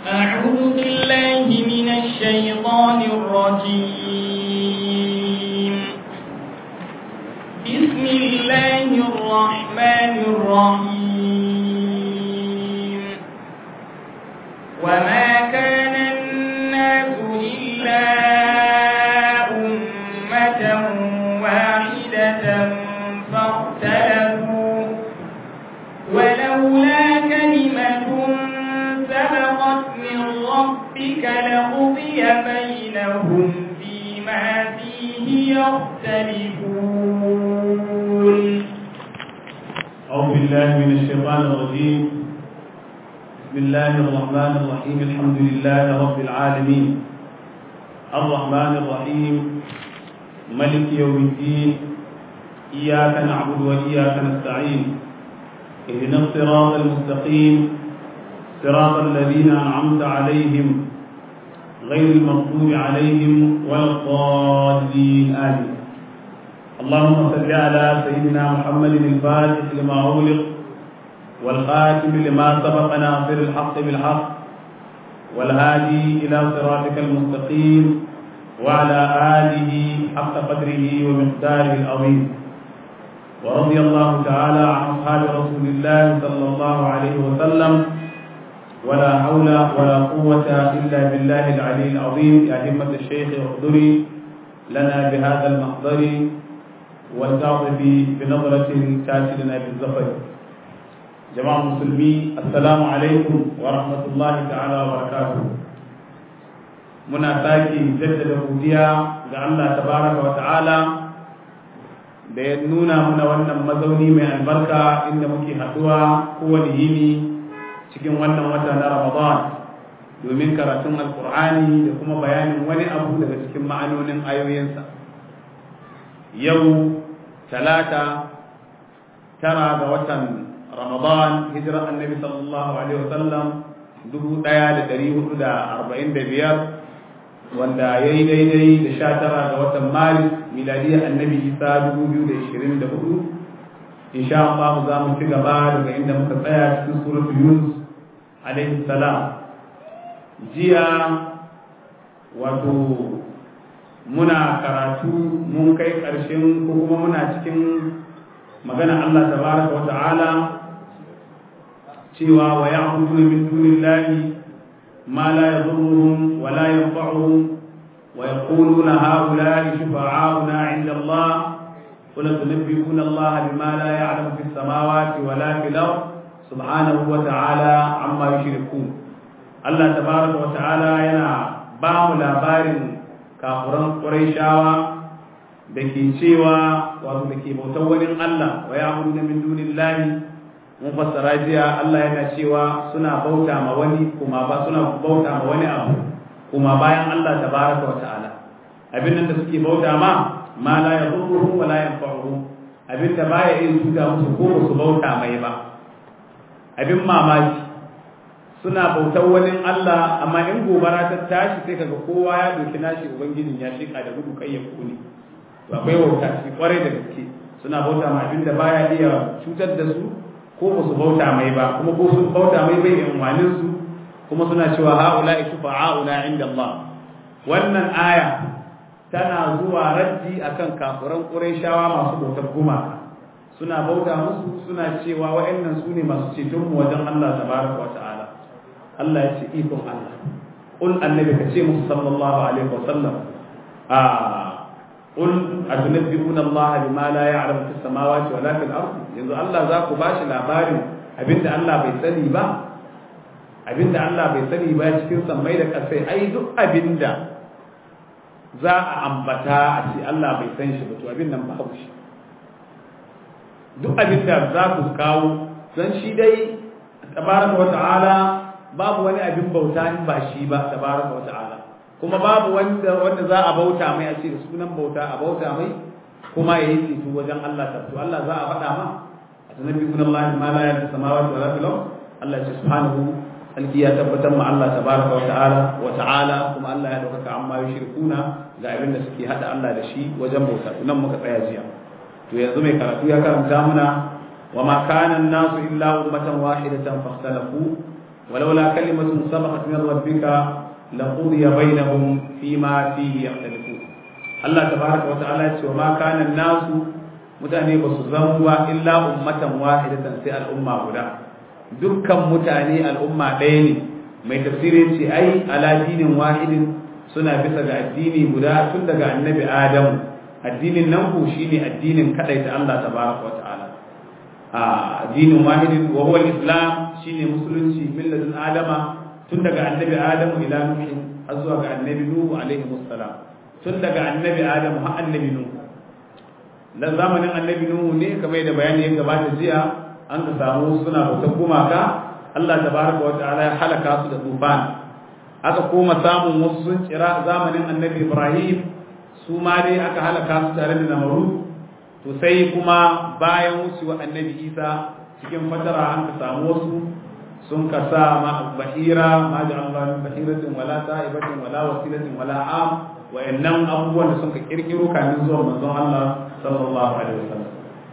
أعوذ بالله من الشيطان الرجيم بسم الله الرحمن الرحيم وما كان الناس إلا أمة واحدة فاختلفوا ولولا كلمة سبقت من ربك لقضي بينهم فيما فيه يختلفون أعوذ بالله من الشيطان الرجيم بسم الله الرحمن الرحيم الحمد لله رب العالمين الرحمن الرحيم ملك يوم الدين إياك نعبد وإياك نستعين اهدنا الصراط المستقيم صراط الذين أنعمت عليهم غير المغضوب عليهم ولا الضالين آمين اللهم صل على سيدنا محمد الفاتح لما أغلق والخاتم لما سبق ناصر الحق بالحق والهادي إلى صراطك المستقيم وعلى آله حق قدره ومقداره العظيم ورضي الله تعالى عن أصحاب رسول الله صلى الله عليه وسلم ولا حول ولا قوة إلا بالله العلي العظيم يا همة الشيخ احضري لنا بهذا المحضر والتعطفي بنظرة تأتي لنا بالزفر جماعة المسلمين السلام عليكم ورحمة الله تعالى وبركاته muna sake jaddada godiya ga Allah tabaraka wa ta'ala da ya nuna muna wannan mazauni mai albarka inda muke haduwa kowane yini cikin wannan wata na Ramadan domin karatun alkur'ani da kuma bayanin wani abu daga cikin ma'anonin ayoyinsa yau talata tara ga watan Ramadan hijirar annabi sallallahu alaihi wasallam dubu ɗaya da ɗari hudu da arba'in da biyar wanda ya yi daidai da sha tara ga watan maris miladiyar annabi isa dubu biyu da ishirin da hudu insha Allah za mu ci gaba daga inda muka tsaya cikin suratul yunus alaihi salam jiya wato muna karatu mun kai ƙarshen ko kuma muna cikin magana Allah tabaraka wa ta'ala cewa wa ya'budu min dunillahi ma la yadhurruhum wa la yanfa'uhum wa yaquluna ha'ula'i shufa'auna 'inda Allah قل تنبئون الله بما لا يعلم في السماوات ولا في الأرض سبحانه وتعالى عما يشركون الله تبارك وتعالى ينا بام labarin kafuran Qurayshawa da ke cewa wato da ke bautar wani Allah wa ya abudu min dunillahi mun fassara jiya Allah yana cewa suna bauta ma wani kuma ba suna bauta ma wani abu kuma bayan Allah tabaraka wa ta'ala abin nan da suke bauta ma ma la yadurruhum wa la yanfa'uhum abin da baya yin tuta musu ko su bauta mai ba abin mamaki suna bautar wani Allah amma in gobara ta tashi sai kaga kowa ya doki nashi ubangijin ya shika da gudu kai ya kone to akwai wauta shi kwarai da gaske suna bauta ma abin da baya iya cutar da su ko ba su bauta mai ba kuma ko sun bauta mai bai yin walin su kuma suna cewa haula shufa'auna inda Allah wannan aya tana zuwa raddi akan kafiran Qurayshawa masu bautar gumaka suna bauta musu suna cewa wa'annan su ne masu ceton mu wajen Allah tabaraka wa ta'ala Allah ya ce ikon Allah qul annabi ka ce musu sallallahu alaihi wa sallam a qul atunabbi'una Allah bima la ya'lamu fis samawati wa la fil ardi yanzu Allah za ku bashi labarin abinda Allah bai sani ba abinda Allah bai sani ba cikin sammai da kasai ai duk abinda za a ambata a ce Allah bai san shi ba to abin nan babu shi duk abin da za ku kawo don shi dai tabaraka wa ta'ala babu wani abin bauta in ba shi ba tabaraka wa ta'ala kuma babu wanda wanda za a bauta mai a ce da sunan bauta a bauta mai kuma yayi ceto wajen Allah ta to Allah za a faɗa ma atanabbi'un Allah ma la ya'lamu samawati wa la fil Allah ya subhanahu alki ya tabbatar ma Allah tabaraka wa ta'ala wa ta'ala kuma Allah ya dauka amma yushrikuna ga abin da suke hada Allah da shi wajen bauta nan muka tsaya jiya to yanzu mai karatu ya karanta muna wa ma kana an-nasu illa ummatan wahidatan fakhtalafu walaula kalimatun sabaqat min rabbika laqudiya bainahum fima fihi yakhtalifun Allah tabaraka wa ta'ala ya ce wa ma kana nasu mutane ba su zama ba illa ummatan wahidatan sai al'umma guda dukkan mutane al'umma ɗaya ne mai tafsirin ce ai ala dinin wahidin suna bisa ga addini guda tun daga annabi adamu addinin nan ku shine addinin kadai ta Allah tabaraka wa ta'ala a addinin wahidin wa huwa islam shine musulunci milladun adama tun daga annabi adamu ila nuhin har zuwa ga annabi nuhu alaihi wassalam tun daga annabi adamu har annabi nuhu dan zamanin annabi nuhu ne kamar da bayani ya gabata jiya an ka samu suna bautar gumaka Allah tabaraka wa ta'ala ya halaka su da tufan aka koma samun wasu sun kira zamanin annabi Ibrahim su ma dai aka halaka su tare da namaru to sai kuma bayan wucewa annabi Isa cikin fatara an ka samu wasu sun ka sa ma bahira ma da Allah min bahiratin wala ta'ibatin wala wasilatin wala am wa'annan abubuwan da sun ka kirkiro kamin zuwa manzon Allah sallallahu alaihi wasallam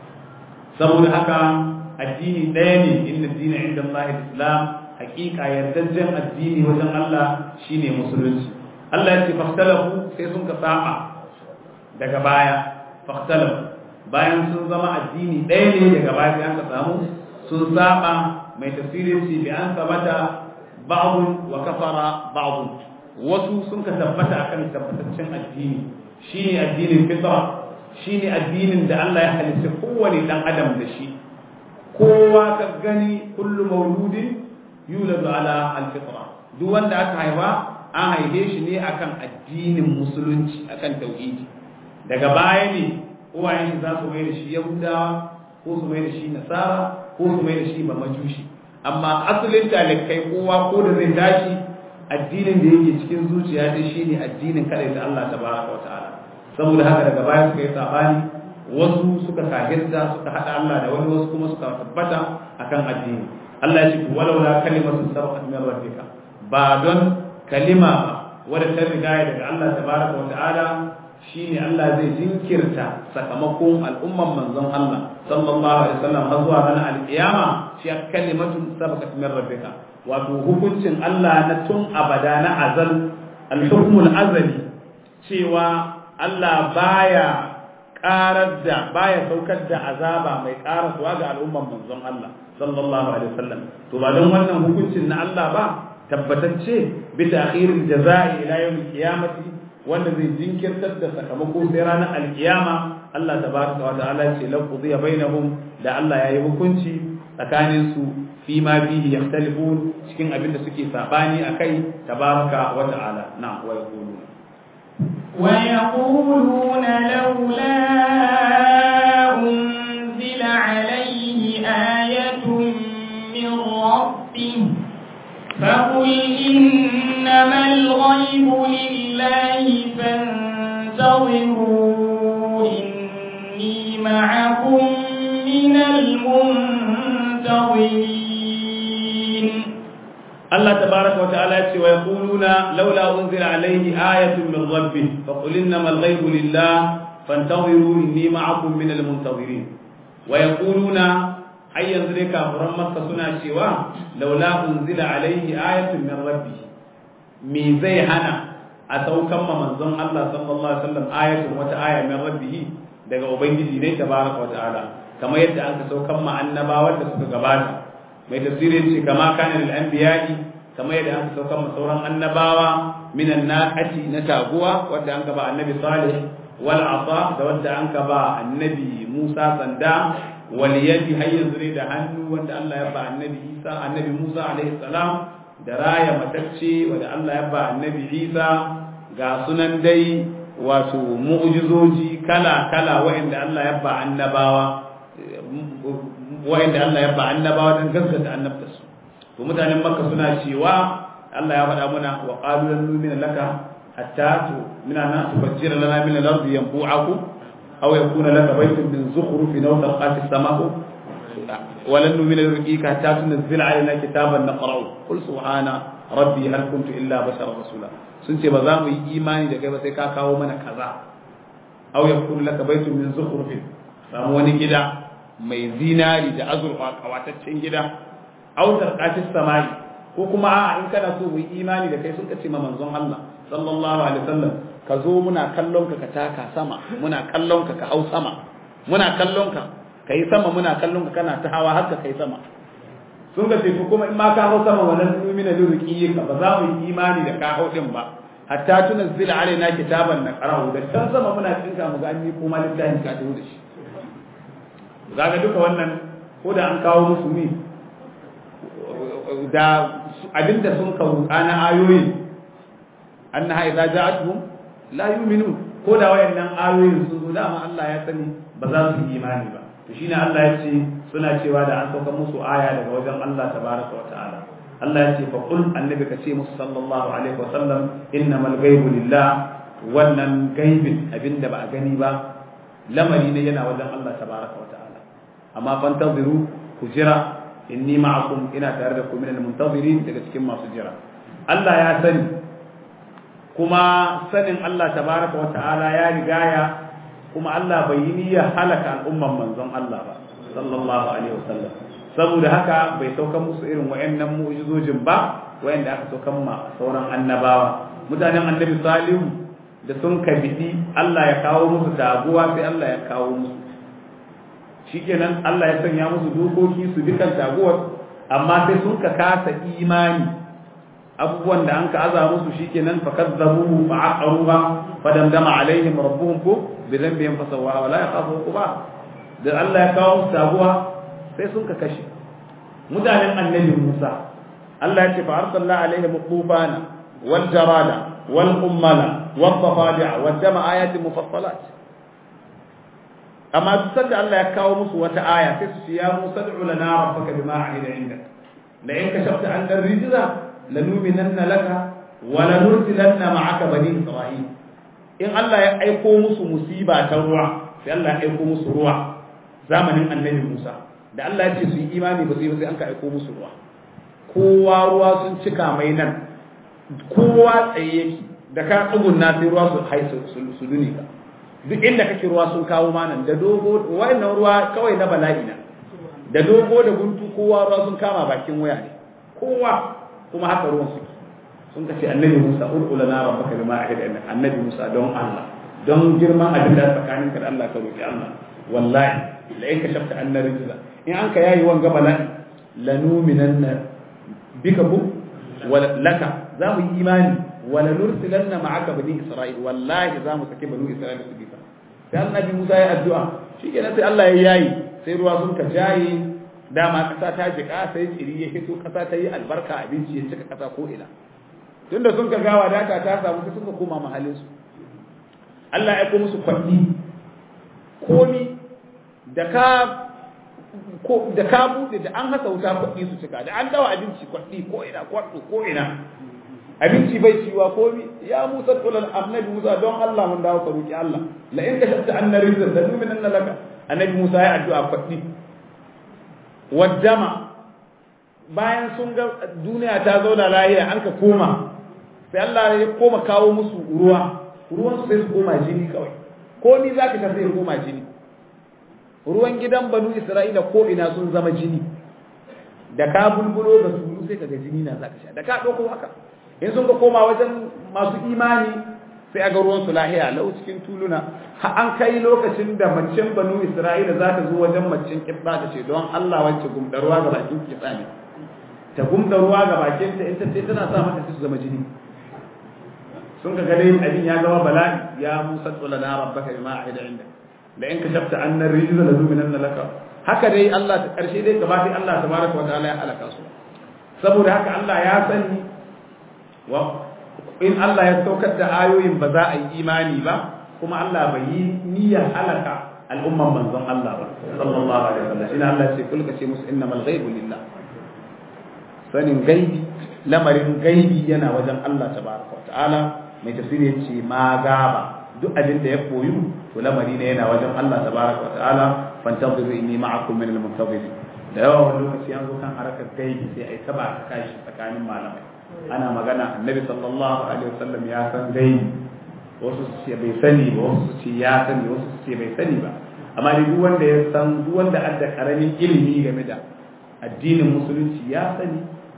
saboda haka addini ɗaya ne inna dina inda Allah islam hakika yardajjen addini wajen Allah shine musulunci Allah ya ce fahtalafu sai sun ka saba daga baya fahtalafu bayan sun zama addini ɗaya ne daga baya sai aka samu sun saba mai tafsirin shi bi an sabata ba'dun wa kafara ba'dun wasu sun ka tabbata akan tabbataccen addini shine addinin fitra shine addinin da Allah ya halitta kowane dan adam da shi kowa ka gani kullu mauludin yuladu ala alfitra duk wanda aka haifa an haife shi ne akan addinin musulunci akan tauhidi daga baya ne uwayen shi za su mai da shi yahudawa ko su mai da shi nasara ko su mai da shi ba majushi amma asalin talikai kowa ko da zai tashi addinin da yake cikin zuciya dai shine addinin kada da Allah tabaraka wa ta'ala saboda haka daga baya suka yi sabani wasu suka kahirta suka hada Allah da wani wasu kuma suka tabbata akan addini Allah ya ce walau la kalimatu sabaqat min rabbika ba don kalima ba wadda ta riga daga Allah tabaraka wa ta'ala shine Allah zai jinkirta sakamakon al'umman manzon Allah sallallahu alaihi wasallam har zuwa ranar alkiyama shi kalimatu sabaqat min rabbika wato hukuncin Allah na tun abada na azal al-hukmul azali cewa Allah baya karar da baya saukar da azaba mai karasuwa ga al'umman manzon Allah sallallahu alaihi wasallam to ba don wannan hukuncin na Allah ba tabbatacce bi ta'khiril jazaa'i ila yawmil qiyamati wanda zai jinkirtar da sakamako sai ranar alkiyama Allah tabaraka wa ta'ala ce la qudiya bainahum da Allah yayi hukunci tsakanin su fi ma fihi yakhtalifun cikin abin da suke sabani akai tabaraka wa ta'ala na wa yaquluna ويقولون لولا أنزل عليه آية من ربه فقل إنما الغيب لله فانتظروا إني معكم من المنتظرين Allah tabaraka wa ta'ala ya ce wa yaquluna laula unzila alayhi ayatun min rabbih faqul innamal ghaibu lillah fantaziru inni ma'akum min almuntazirin wa yaquluna ai yanzu dai kafiran makka suna cewa laula unzila alayhi ayatun min rabbih me zai hana a saukan ma manzon Allah sallallahu alaihi wasallam ayatun wata aya min rabbih daga ubangiji ne tabaraka wa ta'ala kamar yadda an ka saukan ma annabawan da suka gabata mai tafsirin ce kama kana lil anbiya'i kamar yadda aka saukar sauran annabawa minan naqati na taguwa wanda an ba annabi salih wal asa da wanda an ba annabi Musa sanda wal yadi har yanzu ne da hannu wanda Allah ya ba annabi Isa annabi Musa alaihi salam da raya matacce wanda Allah ya ba annabi Isa ga sunan dai wato mu'jizoji kala kala wa'anda Allah ya ba annabawa wa'anda Allah ya ba annabawa dan gaskata annabtarsu to mutanen makka suna cewa Allah ya faɗa muna wa qalu lan nu'mina laka hatta tu mina na tufajjira lana min al-ardi yanbu'akum aw yakuna laka baytun min zukhrufin aw taqati as-sama'u wa lan nu'mina laka hatta tunzila alaina kitaban naqra'u qul subhana rabbi hal kuntu illa basharan rasula sun ce ba za mu yi imani da kai ba sai ka kawo mana kaza aw yakuna laka baytun min zukhrufin samu wani gida mai zinari da azurfa kawataccen gida autar kafin samari ko kuma a'a in kana so mu yi imani da kai sun kace ma manzon Allah sallallahu alaihi wasallam ka zo muna kallon ka ka taka sama muna kallon ka ka hau sama muna kallon ka kai sama muna kallon ka kana ta hawa har ka kai sama sun ga ce kuma in ma ka hau sama wannan numina lurqi ka ba za mu yi imani da ka hau din ba hatta tunazzila alaina kitaban na qara'u da can sama muna cinka mu ga an yi kuma littafin ka tawo da shi zaga duka wannan ko da an kawo musu ne da abinda sun kawo na ayoyi annaha idza ja'atuhum la yu'minun ko da wayannan ayoyin sun zo dama Allah ya sani ba za su yi imani ba to shine Allah ya ce suna cewa da an sauka musu aya daga wajen Allah tabaraka wa ta'ala Allah ya ce fa qul annabi ka ce musu sallallahu alaihi wa sallam innamal ghaibu lillah wannan gaibin abinda ba a gani ba lamari ne yana wajen Allah tabaraka wa ta'ala amma fantaziru ku jira inni ma'akum ina tare da ku minal muntazirin daga cikin masu jira Allah ya sani kuma sanin Allah tabaraka wa ta'ala ya rigaya kuma Allah bai yi niyyar halaka al'umman manzon Allah ba sallallahu alaihi wasallam saboda haka bai sauka musu irin wayannan mu'jizojin ba wayanda aka saukan ma sauran annabawa mutanen annabi salihu da sun kabidi Allah ya kawo musu taguwa sai Allah ya kawo musu shikenan Allah ya sanya musu dokoki su dukan taguwar amma sai sun ka kasa imani abubuwan da an ka aza musu shikenan fa kazzabuhu fa aqaruha fa damdama alaihim rabbuhum ku bi dhanbihim fa sawwaha wa la yakhafu uqba da Allah ya kawo musu taguwa sai sun ka kashe mutanen annabi Musa Allah ya ce fa arsalna alaihim tufana wal jarada wal ummala wal dafadi'a wad dama ayatin mufassalat amma duk sanda Allah ya kawo musu wata aya sai su ce ya Musa ad'u lana rabbaka bima ahida indak la in kashafta an ar-rijza lanuminanna laka wa lanursilanna ma'aka bani isra'il in Allah ya aiko musu musiba ta ruwa sai Allah ya aiko musu ruwa zamanin annabi Musa da Allah ya ce su yi imani ba su yi ba sai an ka aiko musu ruwa kowa ruwa sun cika mai nan kowa tsaye yake da ka tsugunna sai ruwa su haisu su duni ka duk inda kake ruwa sun kawo manan da dogo wayannan ruwa kawai na bala'i na da dogo da guntu kowa ruwa sun kama bakin waya ne kowa kuma haka ruwan suke sun kace annabi Musa ud'u lana rabbaka bima ahida inna annabi Musa don Allah don girman abin da tsakaninka da Allah ka roki Allah wallahi la in kashafta anna rijza in an ka yayi wanga bala'i lanuminanna bika bu wala laka za mu yi imani wala nursilanna ma'aka bani isra'il wallahi za mu sake bani isra'il su bisa sai annabi Musa ya addu'a shikenan sai Allah ya yayi sai ruwa sun ka jaye dama kasa ta jika sai tsiri ya fito kasa ta yi albarka abinci ya cika kasa ko ina tunda sun ka gawa data ta samu sai suka koma mahallin su Allah ya ko musu kwanni komi da ka ko da ka bude da an hasa wuta kwanni su cika da an dawa abinci kwanni ko ina kwarto ko ina abinci bai ciwa komi ya Musa kullal annabi Musa don Allah mun dawo ka roki Allah la in kashafta anna rizqan da min anna laka annabi Musa ya addu'a kwanni wajama bayan sun ga duniya ta zauna lahiya an ka koma sai Allah ya koma kawo musu ruwa ruwan su sai su koma jini kawai ko ni zaka ta sai koma jini ruwan gidan banu Isra'ila ko ina sun zama jini da ka bulbulo da su sai kaga jini na zaka sha da ka dauko haka in sun ka koma wajen masu imani sai aga ruwan su lahiya lau cikin tuluna an kai lokacin da macen banu Isra'ila za ta zo wajen macen kibba ta ce don Allah wacce gumdarwa ga bakin kibba ne ta gumda ruwa ga bakin ta ita ce tana sa mata su zama jini sun ka gane abin ya zama bala'i ya musa tsula na rabbaka bima ahida inda la in kashafta anna rijza la zuminanna laka haka dai Allah ta karshe dai gaba dai Allah tabaraka wa ta'ala ya halaka su saboda haka Allah ya sani wa in Allah ya saukar da ayoyin ba za a yi imani ba kuma Allah bai yi niyyar halaka al'umman manzon Allah ba sallallahu alaihi wasallam shine Allah ya ce kulka ce musu innamal ghaibu lillah sanin gaibi lamarin gaibi yana wajen Allah tabaraka wa ta'ala mai tafsiri ya ce ma gaba duk abin da ya koyu to lamari ne yana wajen Allah tabaraka wa ta'ala fantaziru inni ma'akum min al-muntazirin da yawa wani lokaci an zo kan harakar gaibi sai ai taba kashi tsakanin malamai ana magana annabi sallallahu alaihi wasallam ya san gaibi wasu su ce bai sani ba wasu su ce ya sani wasu su ce bai sani ba amma duk wanda ya san duk wanda adda karamin ilimi game da addinin musulunci ya sani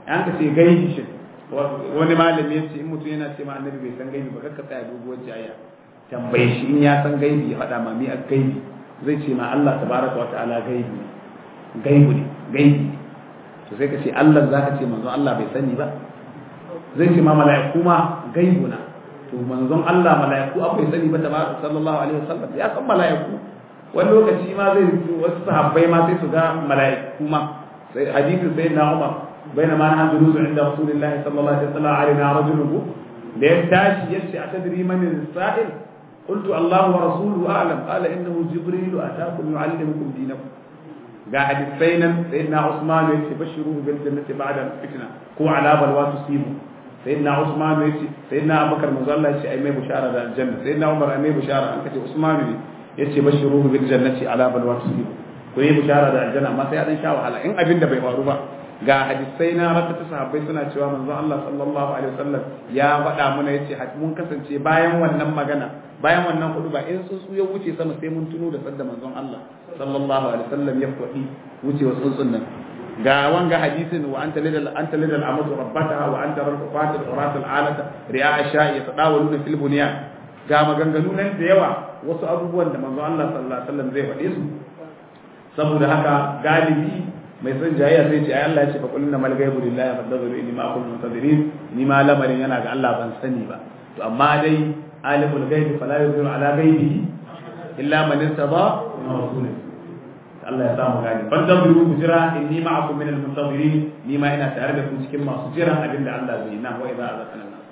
an ka ce gaibi shi wani malami ya ce in mutum yana ce ma annabi bai san gaibi ba kakka tsaya doguwar jayya tambaye shi in ya san gaibi ya faɗa ma mi a gaibi zai ce ma Allah tabaraka wa ta'ala gaibi gaibu ne gaibi to sai ka ce Allah zaka ce manzon Allah bai sani ba zai ce ma mala'iku ma gaibu na to manzon Allah mala'iku akwai sani ba tabaraka sallallahu alaihi wasallam ya san mala'iku wani lokaci ma zai wasu sahabbai ma sai su ga mala'iku ma sai hadisin sayyidina Umar بينما نحن جلوس عند رسول الله صلى الله عليه وسلم علينا رجل لينتاش يشي أتدري من السائل قلت الله ورسوله أعلم قال إنه جبريل أتاكم يعلمكم دينكم قاعد السينا سيدنا عثمان يشي بشروه بالجنة بعد الفتنة هو على بلوى تصيبه سيدنا عثمان يشي سيدنا أبو بكر مزالة يشي أيمي بشارة الجنة سيدنا عمر أيمي بشارة أنك عثمان يشي بشروه بالجنة على بلوى تصيبه كوي بشارة الجنة ما سيادن شاء وحالا إن أبين دبي وروبا ga hadisai na rata ta sahabbai suna cewa manzon Allah sallallahu alaihi wasallam ya faɗa mana yace mun kasance bayan wannan magana bayan wannan hudu ba in tsuntsu ya wuce sama sai mun tuno da sadda manzon Allah sallallahu alaihi wasallam ya faɗi wuce wa tsuntsun nan ga wanga hadisin wa anta lidal anta lidal amatu rabbataha wa anta rabbatu urat al alata ri'a sha'i yatadawaluna fil bunyan ga maganganu nan da yawa wasu abubuwan da manzon Allah sallallahu alaihi wasallam zai faɗe su saboda haka galibi mai son jayayya sai ce ai Allah ya ce fa qul inna mal ghaibu lillahi fadharu inni ma kuntum muntadirin ni ma lamarin yana ga Allah ban sani ba to amma dai alimul ghaibi fala yuzhiru ala ghaibihi illa man irtada min rasulih Allah ya samu gani fadharu ku jira inni ma'akum min al-muntadirin ni ma ina tare da ku cikin masu jiran abinda Allah zai na wa idza azaqana nas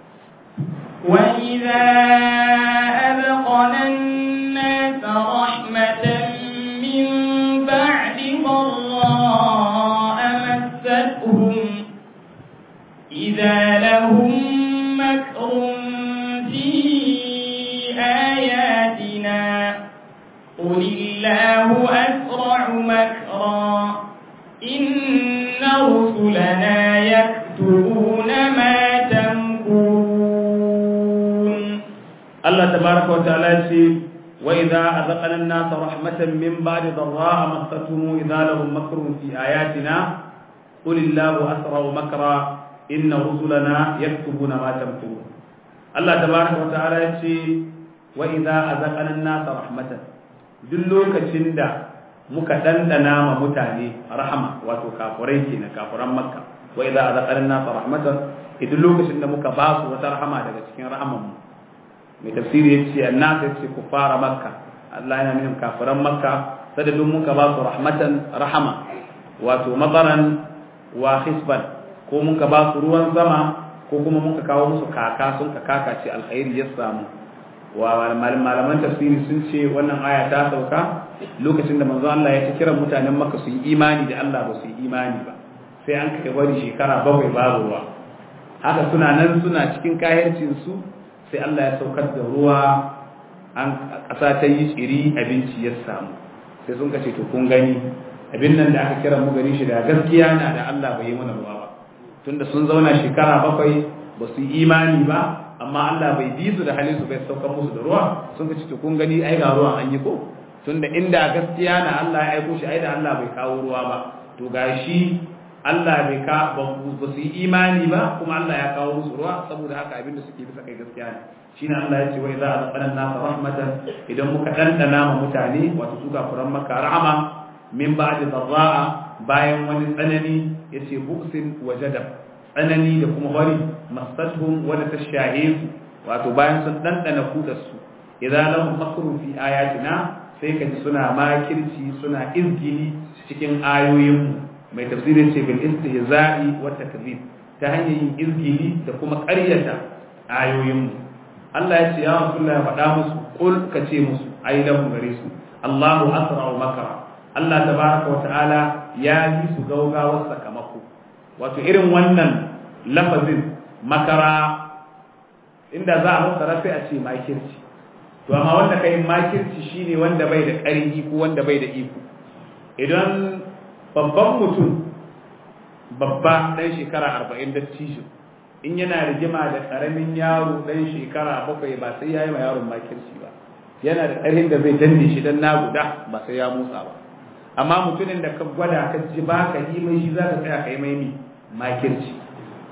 وإذا أذقنا الناس رحمة من بعد ضراء مستهم إذا لهم مكر في آياتنا قل الله أسرع مكرا إن رسلنا يكتبون ما تمكرون الله تبارك وتعالى وإذا أذقنا الناس رحمة من بعد ضراء مستهم إذا لهم مكر في آياتنا قل الله أسرع مكرا إن رسلنا يكتبون ما تمكرون الله تبارك وتعالى يقول وإذا أذقنا الناس رحمة دلوك شندا muka dandana ma mutane rahama wato kafurai kenan kafuran makka wa idza azaqana an-nas rahmatan idan lokacin da muka ba su wata rahama daga cikin rahaman mu mai tafsiri yace annas yace kufara makka Allah yana nufin kafiran makka sadadin muka ba su rahmatan rahama wato mataran wa hisban ko muka ba su ruwan sama ko kuma muka kawo musu kaka sun ka kaka ce alkhairi ya samu wa malaman tafsiri sun ce wannan aya ta sauka lokacin da manzo Allah ya ci kiran mutanen makka su yi imani da Allah ba su yi imani ba sai an kai bari shekara bakwai babu ruwa haka suna nan suna cikin kahircin su sai Allah ya saukar da ruwa an ƙasa ta yi tsiri abinci ya samu sai sun kace to kun gani abin nan da aka kira mu gani shi da gaskiya na da Allah bai yi mana ruwa ba tunda sun zauna shekara bakwai ba su yi imani ba amma Allah bai bi su da halin su bai saukar musu da ruwa sun kace to kun gani ai ga ruwan an yi ko tunda inda gaskiya na Allah ya aiko shi ai da Allah bai kawo ruwa ba to gashi Allah bai ka ba su yi imani ba kuma Allah ya kawo musu ruwa saboda haka abin da suke bisa kai gaskiya ne shine Allah ya ce wa idza azqana an-nasa rahmatan idan muka dandana ma mutane wato su kafiran maka rahama min ba'di dharra'a bayan wani tsanani yace buksin wa jadab tsanani da kuma bari masatuhum wa tashahihu wato bayan sun dandana kudar su idza lahum makrun fi ayatina sai kaji suna makirci suna izgili cikin ayoyinmu mai tafsirin ce bil istihza'i wa takzib ta hanyar yin izgili da kuma ƙaryata ayoyinmu Allah ya ce ya Rasulullah ya faɗa musu qul ka ce musu ai lahu gare su Allahu asra'u makara Allah tabaraka wa ta'ala ya yi su gaugawar sakamako wato irin wannan lafazin makara inda za a fassara sai a ce makirci to amma wanda kai makirci shine wanda bai da ƙarfi ko wanda bai da iko idan babban mutum babba ɗan shekara arba'in da tishin in yana rigima da ƙaramin yaro ɗan shekara bakwai ba sai ya yi ma yaron makirci ba yana da ƙarfin da zai danne shi don na guda ba sai ya motsa ba amma mutumin da ka gwada ka ji ba ka yi mai shi za ka tsaya ka yi mai makirci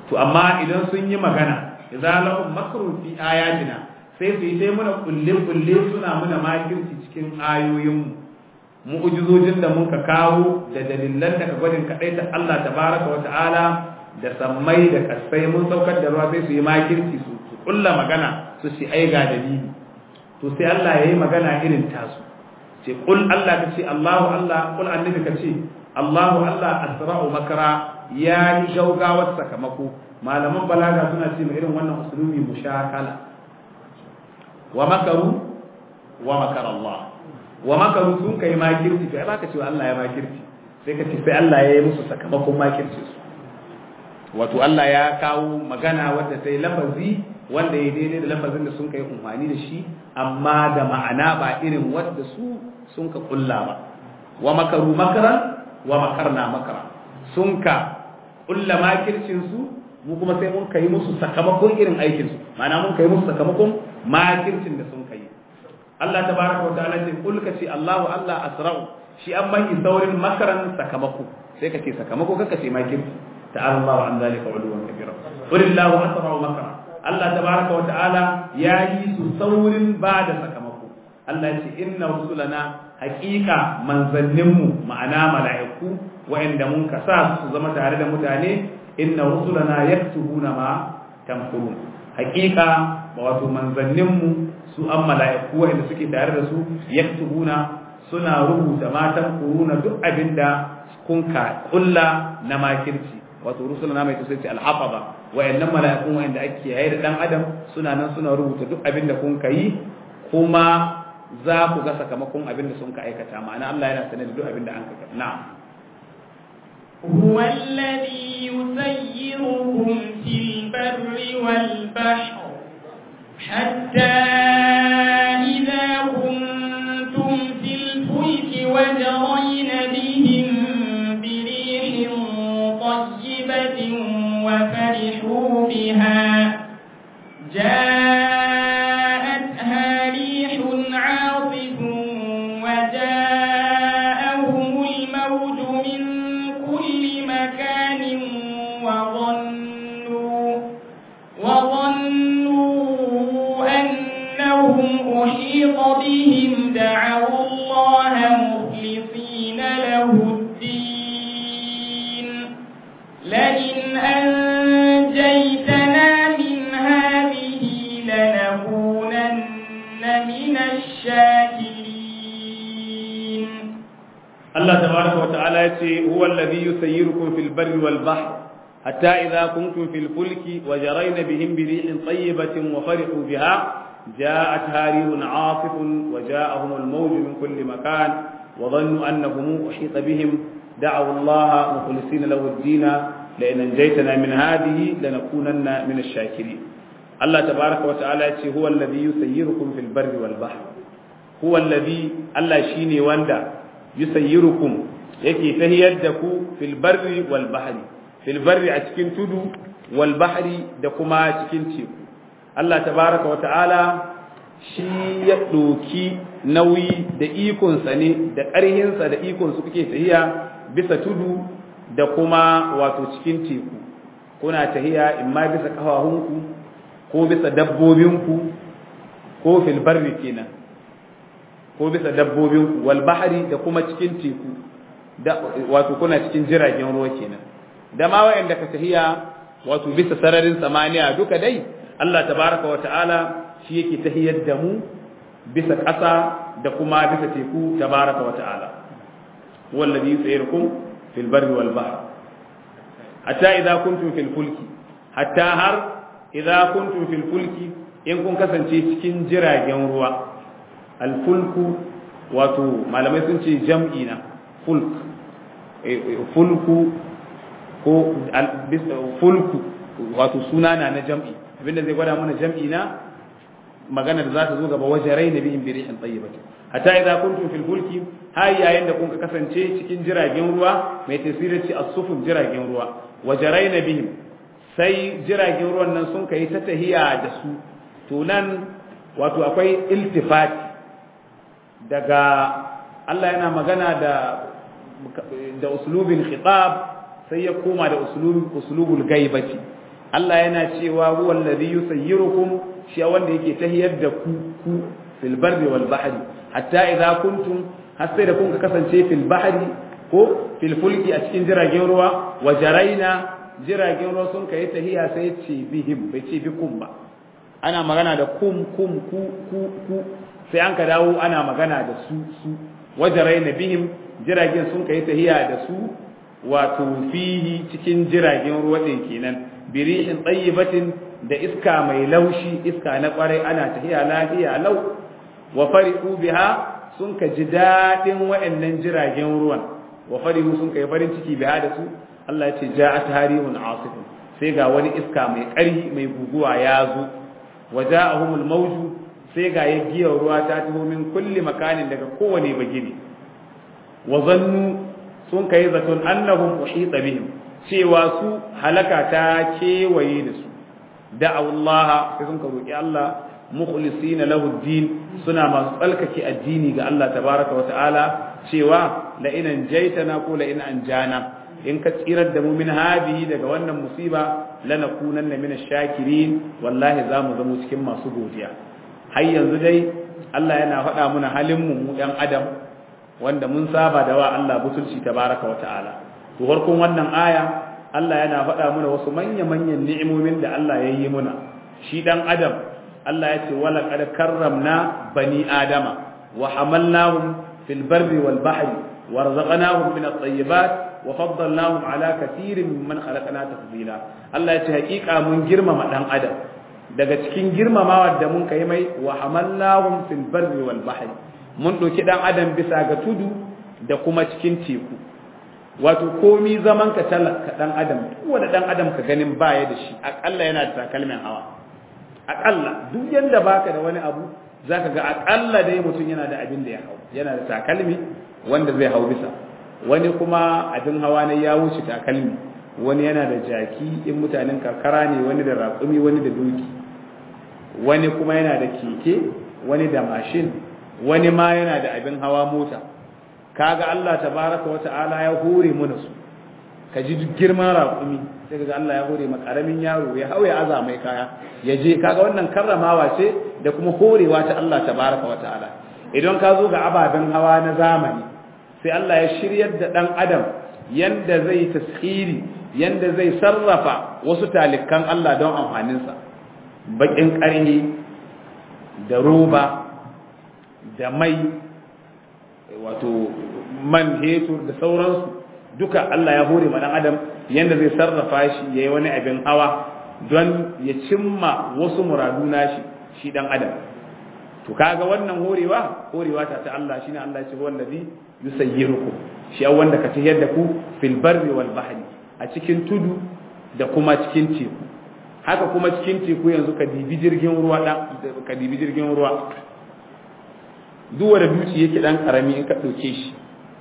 to amma idan sun yi magana idza lahum makrun fi ayatina sai su yi sai muna kulle kulle suna muna makirci cikin ayoyin mu mu'jizojin da muka kawo da dalilan daga gwadin kadai ta Allah tabaraka wa ta'ala da sammai da kasai mun saukar da ruwa sai su yi makirci su su kulla magana su shi ai ga dalili to sai Allah yayi magana irin tasu ce kul Allah ka ce Allahu Allah kul annabi ka ce Allahu Allah asra'u makara ya yi gaugawar sakamako malaman balaga suna ce irin wannan usulubi mushakala wa makaru wa makara Allah wa makaru sun kai makirci kai baka cewa Allah ya makirci sai ka ce sai Allah ya yi musu sakamakon makirci su wato Allah ya kawo magana wadda ta yi lafazi wanda ya daidai da lafazin da sun kai umfani da shi amma da ma'ana ba irin wadda su sun ka kulla ba wa makaru makaran wa makarna makara sun ka kulla makircin su mu kuma sai mun kai musu sakamakon irin aikin su ma'ana mun kai musu sakamakon makircin da sun kai Allah tabaraka wa ta'ala ce kul ka ce Allahu Allah asra'u shi an mai saurin makaran sakamako sai ka ce sakamako kaka ce makirci ta'ala Allahu an zalika uluwan kabira qul Allahu asra'u makara Allah tabaraka wa ta'ala ya yi su saurin ba da sakamako Allah ce inna rusulana haqiqa manzanninmu ma'ana mala'iku wa'anda mun kasa su zama tare da mutane inna rusulana yaktubuna ma tamkurun haqiqa wato manzanninmu su an mala'iku wa'anda suke tare da su yaktubuna suna rubuta matan kuruna duk abinda kun ka kulla na makirci wato rusulana mai tsaye alhafaza wa'annan mala'ikun wa'anda ake yayi da dan adam suna nan suna rubuta duk abinda kun kai kuma za ku ga sakamakon abinda sun ka aikata ma'ana Allah yana sanar da duk abinda an ka na'am هو الذي يسيركم في البر والبحر حتى إذا كنتم في الفلك وجرين بهم بريح طيبة وفرحوا بها جاءتها ريح عاصف وجاءهم الموج من كل مكان وظنوا وظنوا أنهم أحيط بهم دعوا الله مخلصين له الدين لئن أنجيتنا من هذه لنكونن من الشاكرين Allah tabaraka wa ta'ala yace huwa alladhi yusayyirukum fil barri wal bahr hatta idha kuntum fil fulki wa jarayna bihim bi rihin tayyibatin wa farihu biha ja'at harihun 'asifun wa ja'ahum al mawj min kulli makan wa dhannu annahum uhita bihim da'u Allah mukhlisina lahu ad-din la in anjaytana min hadhihi lanakunanna min ash-shakirin Allah tabaraka wa ta'ala yace huwa alladhi yusayyirukum fil barri wal bahr huwa alladhi Allah shine wanda yusayyirukum yake tahiyar da ku fil barri wal bahri fil barri a cikin tudu wal bahri da kuma cikin teku Allah tabaraka wa ta'ala shi ya doki nauyi da ikonsa ne da ƙarhinsa da ikonsa kuke tahiya bisa tudu da kuma wato cikin teku kuna tahiya imma bisa ƙafafunku ko bisa dabbobinku ko fil barri kenan ko bisa dabbobin wal bahari da kuma cikin teku da wato kuna cikin jiragen ruwa kenan da ma wayanda ka tahiya wato bisa sararin samaniya duka dai Allah tabaraka wa ta'ala shi yake tahiyar da mu bisa ƙasa da kuma bisa teku tabaraka wa ta'ala wallazi yusayirukum fil barri wal bahr hatta idza kuntum fil fulki hatta har idza kuntum fil fulki in kun kasance cikin jiragen ruwa alfulku wato malamai sun ce jam'i na fulk fulku ko fulku wato suna na na jam'i abinda zai gwada mana jam'i na magana da za ta zo gaba wajen rai na bihin birihin tsayyibati hatta idza kuntum fil fulki har yayin da kun kasance cikin jiragen ruwa mai tasirin ci asufun jiragen ruwa wajarai na bihim sai jiragen ruwan nan sun kai ta tahiya da su to nan wato akwai iltifati daga Allah yana magana da da uslubin khitab sai ya koma da uslubin uslubul gaibati Allah yana cewa huwa alladhi yusayyirukum shi wanda yake tahiyar da ku ku fil barri wal bahri hatta idza kuntum har sai da kun ka kasance fil bahri ko fil fulki a cikin jiragen ruwa wa jaraina jiragen ruwa sun kai tahiya sai ce bihim bai ce bikum ba ana magana da kum kum ku ku ku sai an ka dawo ana magana da su su wajaraina bihim jiragen sun kai tahiya da su wato fihi cikin jiragen ruwa din kenan birihin tayyibatin da iska mai laushi iska na kwarai ana tahiya lafiya lau wa farihu biha sun ka ji dadin wa'annan jiragen ruwan wa farihu sun kai farin ciki biha da su Allah ya ce ja'at harihun asifun sai ga wani iska mai ƙarfi mai guguwa ya zo wa ja'ahumul mawju sai ga yaggiyar ruwa ta taho min kulli makanin daga kowane bagire wa zannu sun kai zaton annahum uhita bihim cewa su halaka ta kewaye da su da'awallaha sai sun ka roki Allah mukhlisina lahu din suna masu tsalkake addini ga Allah tabaraka wa ta'ala cewa la in anjaytana ko la in anjana in ka tsirar da mu min hadihi daga wannan musiba lanakunanna min ash-shakirin wallahi za mu zama cikin masu godiya har yanzu dai Allah yana faɗa muna halin mu mu ɗan adam wanda mun saba da wa Allah butulci tabaraka wa ta'ala to farkon wannan aya Allah yana faɗa muna wasu manya-manyan ni'imomin da Allah ya yi muna shi dan adam Allah ya ce wala qad karramna bani adama wa hamalnahum fil barri wal bahri warzaqnahum min at-tayyibat wa faddalnahum ala kathirin mimman khalaqna tafdila Allah ya ce hakika mun girmama dan adam daga cikin girmamawa da mun kai mai wa hamalnahum fil barri wal bahri mun doki dan adam bisa ga tudu da kuma cikin teku wato komi zaman ka talaka dan adam wanda dan adam ka ganin baya da shi akalla yana da takalmin hawa akalla duk yanda baka da wani abu zaka ga akalla dai mutum yana da abin da ya hau yana da takalmi wanda zai hau bisa wani kuma abin hawa ne ya wuce takalmi wani yana da jaki in mutanen karkara ne wani da raƙumi wani da doki wani kuma yana da keke wani da mashin wani ma yana da abin hawa mota kaga Allah tabaraka wa ta'ala ya hore mana su ka ji duk girman raƙumi sai kaga Allah ya hore ma karamin yaro ya hau ya aza mai kaya ya je kaga wannan karramawa ce da kuma horewa ta Allah tabaraka wa ta'ala idan ka zo ga ababen hawa na zamani sai Allah ya shiryar da dan adam yanda zai taskhiri yanda zai sarrafa wasu talikan Allah don amfaninsa bakin ƙarni da roba da mai wato man hetur da sauransu duka Allah ya hore ma dan adam yanda zai sarrafa shi yayi wani abin hawa don ya cimma wasu muradu nashi shi dan adam to kaga wannan horewa horewa ta ta Allah shine Allah ya ce wallazi yusayyirukum shi wanda ka tafiyar da ku fil barri wal bahri a cikin tudu da kuma cikin teku haka kuma cikin teku yanzu ka dibi jirgin ruwa dan ka dibi jirgin ruwa duwa da duci yake dan karami in ka dauke shi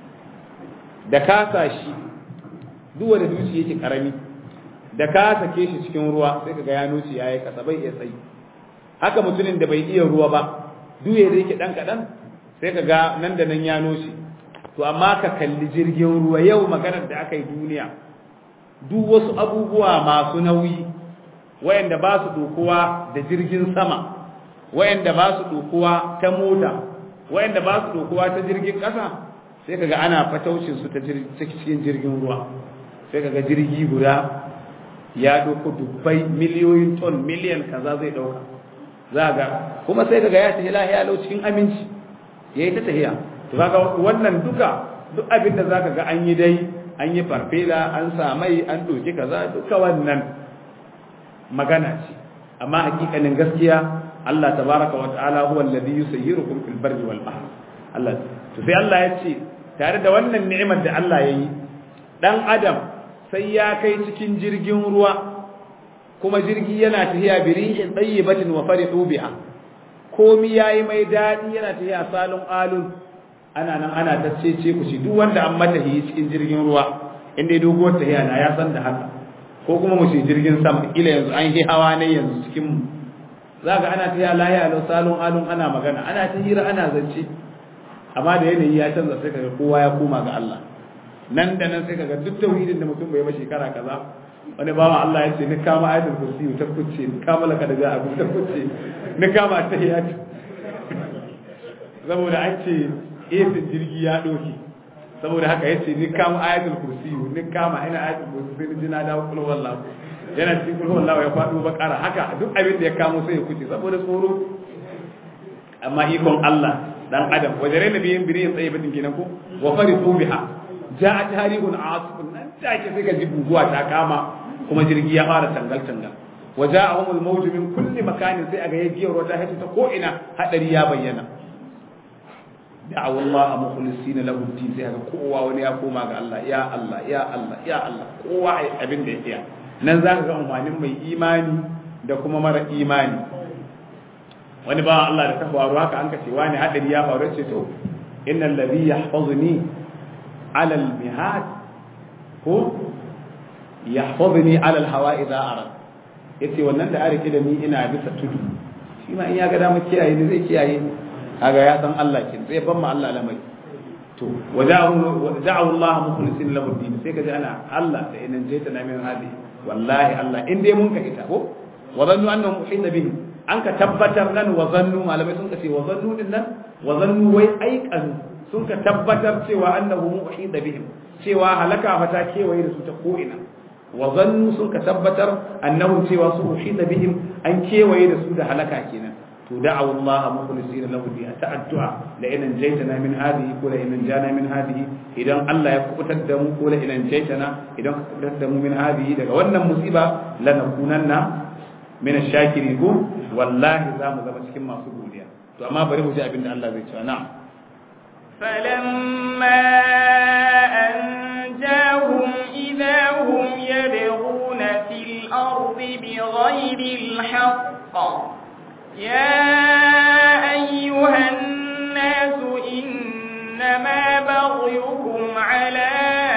da ka sa shi duwa da duci yake karami da ka sake shi cikin ruwa sai kaga ya nuci yayi kasa bai iya tsayi haka mutumin da bai iya ruwa ba duye da yake dan kadan sai kaga nan da nan ya nuci to amma ka kalli jirgin ruwa yau maganar da aka yi duniya duk wasu abubuwa masu nauyi wayanda ba su dokuwa da jirgin sama wayanda ba su dokuwa ta mota wayanda ba su dokuwa ta jirgin ƙasa sai kaga ana fataucin su ta cikin jirgin ruwa sai kaga jirgi guda ya doko dubbai miliyoyin ton miliyan kaza zai dauka za ga kuma sai kaga ya tafi lahiya lau cikin aminci yayi ta tahiya to kaga wannan duka duk abin da zaka ga an yi dai an yi farfela an sa mai an doki kaza duka wannan magana ce amma hakikanin gaskiya Allah tabaraka wa ta'ala huwa alladhi yusayyirukum fil barri wal bahr Allah to sai Allah ya ce tare da wannan ni'imar da Allah ya yi dan adam sai ya kai cikin jirgin ruwa kuma jirgi yana tafiya bi rihin tayyibatin wa farihu biha komi yayi mai dadi yana tafiya salon alun ana nan ana ta cece ku shi duk wanda an mata yi cikin jirgin ruwa inda ya doguwar tafiya na ya san da haka ko kuma mu ce jirgin sama ila yanzu an yi hawa ne yanzu cikin mu za ga ana tafiya lahiya lau salon alun ana magana ana ta hira ana zance amma da yanayi ya canza sai kaga kowa ya koma ga Allah nan da nan sai kaga duk tauhidin da mutum bai ba shekara kaza wani bawa Allah ya ce ni kama ayatul kursi ta kuce ni kama laka da ja'a ta kuce ni kama ta ya ce saboda an ce esin jirgi ya doki saboda haka ya ce ni kama ayatul kursi ni kama ina ayatul kursi sai ni ji na dawo kullu wallahu yana cikin kullu wallahu ya faɗo bakara haka duk abin da ya kamo sai ya kuce saboda tsoro amma ikon Allah dan adam wajare na biyin biri tsaye bidin gidan ko wa faritu biha ja'at harihun asifun nan take sai ka ji buguwa ta kama kuma jirgi ya fara tangal tangal waja'ahum al-mawj min kulli makanin sai aga yagiyar wata hata ta ko ina hadari ya bayyana da'aw Allah mukhlisina lahu din sai aga kowa wani ya koma ga Allah ya Allah ya Allah ya Allah kowa abin da yake nan zaka ga umarnin mai imani da kuma mara imani wani ba Allah da ta faru haka an kace wani hadari ya faru ce to innal ladhi yahfazni ala al-mihad ko yahfazni ala al-hawa idha arad yace wannan da arike da ni ina bisa tudu shi ma in ya ga dama kiyaye ni zai kiyaye ni kaga ya san Allah kin zai ban ma Allah lamari to wada'u da'u Allah mukhlisin lahu din sai kaje ana Allah da inan je ta na min hadi wallahi Allah in dai mun ka ita ko wa zannu annahum uhita bihim an ka tabbatar nan wa zannu malamai sun ce wa zannu din nan wa zannu wai aikan sun ka tabbatar cewa annahu muhida bihim cewa halaka fa ta kewaye da su ta ko ina wa zannu sun ka tabbatar annahu cewa su uhida bihim an kewaye da su da halaka kenan to da'awu Allah mukhlisina lahu bi ta'addu'a la in jaytana min hadhihi ko la in jana min hadhihi idan Allah ya kubutar da mu ko la in jaytana idan ka kubutar da mu min hadhihi daga wannan musiba lanakunanna min ash-shakirin ko wallahi za mu zama cikin masu godiya to amma bari mu ji abin da Allah zai ce na'am فلما أنجاهم إذا هم يبغون في الأرض بغير الحق يا أيها الناس إنما بغيكم على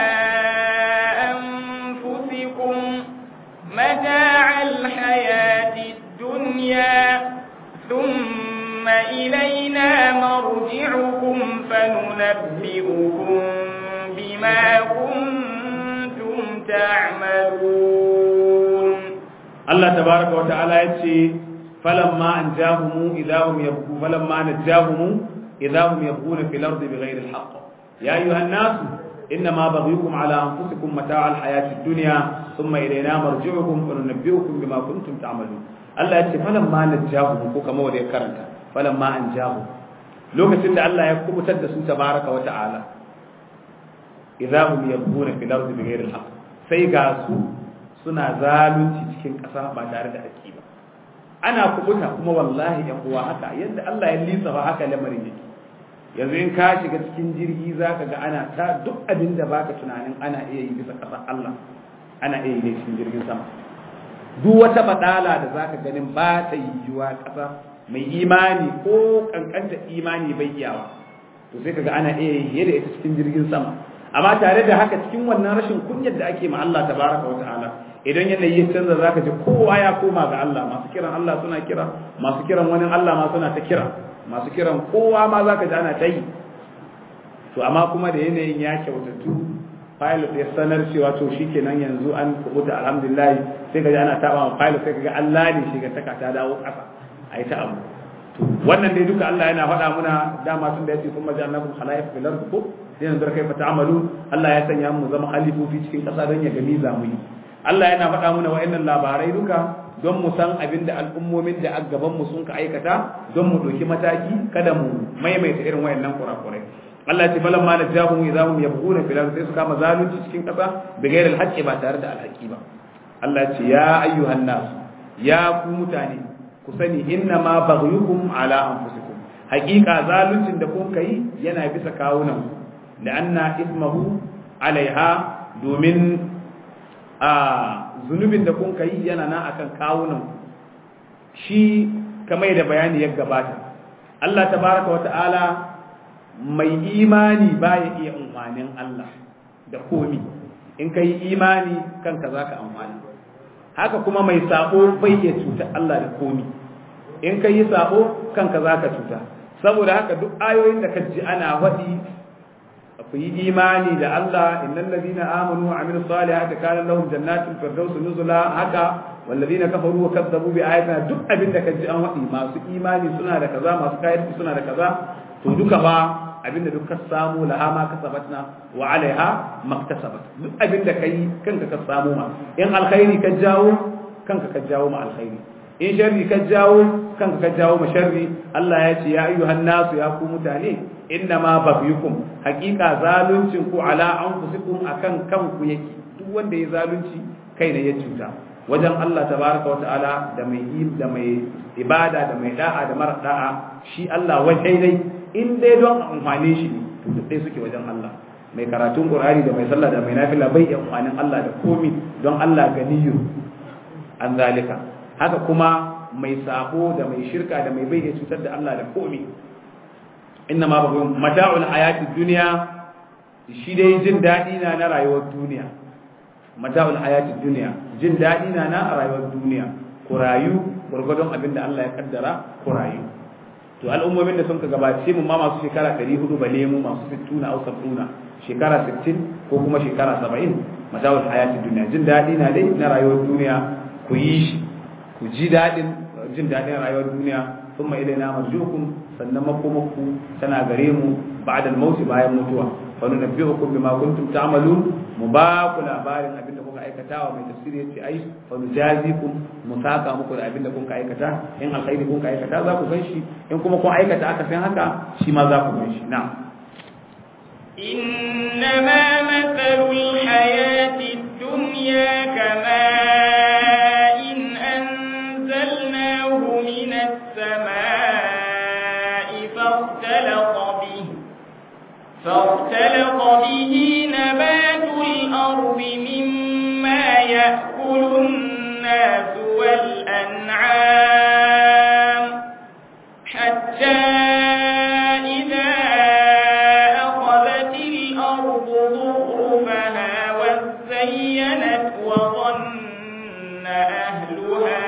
أنفسكم متاع الحياة الدنيا ثم إلينا مرجعكم فننبئكم بما كنتم تعملون الله تبارك وتعالى يتشي فلما أنجاهم إذا هم يبقون فلما نجاهم إذا هم يبقون في الأرض بغير الحق يا أيها الناس إنما بغيكم على أنفسكم متاع الحياة الدنيا ثم إلينا مرجعكم فننبئكم بما كنتم تعملون الله يتشي فلما نجاهم كما ودي كرنك فلما أنجاهم lokacin da Allah ya kubutar da su tabaraka wa ta'ala idza hum yabghuna fil ardi bighayri al-haqq sai ga su suna zalunci cikin ƙasa ba tare da haƙƙi ba ana kubuta kuma wallahi yan uwa haka yadda Allah ya lisa ba haka lamarin yake yanzu in ka shiga cikin jirgi zaka ga ana ta duk abin da baka tunanin ana iya yi bisa ƙasar Allah ana iya yi ne cikin jirgin sama duk wata badala da zaka ganin ba ta yiwuwa ƙasa mai imani ko kankanta imani bai iyawa to sai kaga ana iya yi da ita cikin jirgin sama amma tare da haka cikin wannan rashin kunyar da ake ma Allah tabaraka wa ta'ala idan yanayi ya canza zaka ji kowa ya koma ga Allah masu kiran Allah suna kira masu kiran wani Allah ma suna ta kira masu kiran kowa ma zaka ji ana ta yi to amma kuma da yanayin ya kyautatu pilot ya sanar cewa to shikenan yanzu an kubuta alhamdulillah sai kaji ana taba ma pilot sai kaga Allah ne shi ga taka ta dawo kasa ai ta abu to wannan dai duka Allah yana faɗa muna dama tun da yace kuma jannakum khalaif fil ard ko sai yanzu kai fa ta'amalu Allah ya sanya mu zama halifofi cikin kasa don ya gani zamu yi Allah yana faɗa muna wa'annan labarai duka don mu san abin da al'ummomin da a gaban mu sun ka aikata don mu ɗauki mataki kada mu maimaita irin wa'annan kurakurai Allah ya ce falan ma najahum idza hum yabghuna fil ard sai su kama zalunci cikin kasa bi ghairi al ba tare da alhaqi ba Allah ya ce ya ayyuhan nas ya ku mutane ku sani inna ma baghyukum ala anfusikum haqiqa zaluncin da kun kai yana bisa kawunan da anna ismahu alaiha domin a zunubin da kun kai yana na akan kawunan shi kamar da bayani ya gabata Allah tabaraka wata'ala mai imani baya iya umarnin Allah da komi in kai imani kanka zaka amfani haka kuma mai sabo bai iya cuta Allah da komi in ka yi sabo kanka za ka cuta saboda haka duk ayoyin da ka ji ana waɗi ku yi imani da Allah innal ladina amanu wa amilus salihati kana lahum jannatul firdaus nuzula haka wal ladina kafaru wa kadzabu bi ayatina duk abinda ka ji an wadi masu imani suna da kaza masu kayarci suna da kaza to duka ba abinda duk ka samu laha ma kasabatna wa alaiha maktasabat duk abinda kai kanka ka samu ma in alkhairi ka jawo kanka ka jawo ma alkhairi in sharri ka jawo kanka ka jawo ma sharri Allah ya ce ya ayyuhan nasu ya ku mutane inna ma baghyukum haqiqa zaluncin ku ala anfusikum akan kanku yake duk wanda ya zalunci kai ne ya cuta wajen Allah tabaraka wa ta'ala da mai da mai ibada da mai da'a da mara da'a shi Allah wajai dai in dai don amfane shi ne to duk dai suke wajen Allah mai karatun Qur'ani da mai sallah da mai nafila bai amfanin Allah da komi don Allah ganiyyu an zalika haka kuma mai sabo da mai shirka da mai bai cutar da Allah da komi inna ma babu mata'ul hayati dunya shi dai jin dadi na na rayuwar duniya mata'ul hayati dunya jin dadi na na rayuwar duniya ku rayu gurgurdon abin da Allah ya kaddara ku rayu to al'ummomin da sun ka gabace mu ma masu shekara 400 bale mu masu 60 au 70 shekara 60 ko kuma shekara 70 mata'ul hayati dunya jin dadi na dai na rayuwar duniya ku yi shi ku ji dadin jin dadin rayuwar duniya thumma ilaina marjukum sannan makomakku tana gare mu ba'da al-maut bayan mutuwa fa nunabbi'ukum bima kuntum ta'malun mu ba ku labarin abin da kuka aikata wa mai tafsiri yace ai fa nujazikum mu saka muku da abin da kuka aikata in alkhairi kuka aikata za ku gan shi in kuma kun aikata aka san haka shi ma za ku gan shi na'am إنما مثل الحياة الدنيا كماء أنزلناه من السماء فاختلط به فاختلط به نبات الأرض مما يأكل الناس والأنعام حتى إذا أخذت الأرض ظهرفها وزينت وظن أهلها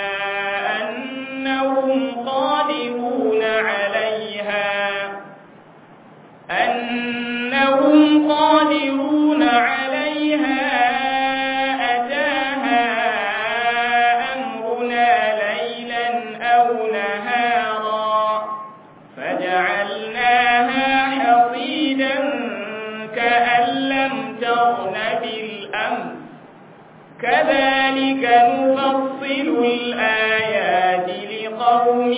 أنهم قادرون عليها أنهم قادرون عليها أتاها أمرنا ليلا أو نهارا فجعلناها حصيدا كأن لم تغن بالأمس كذلك نفصل الآيات لقوم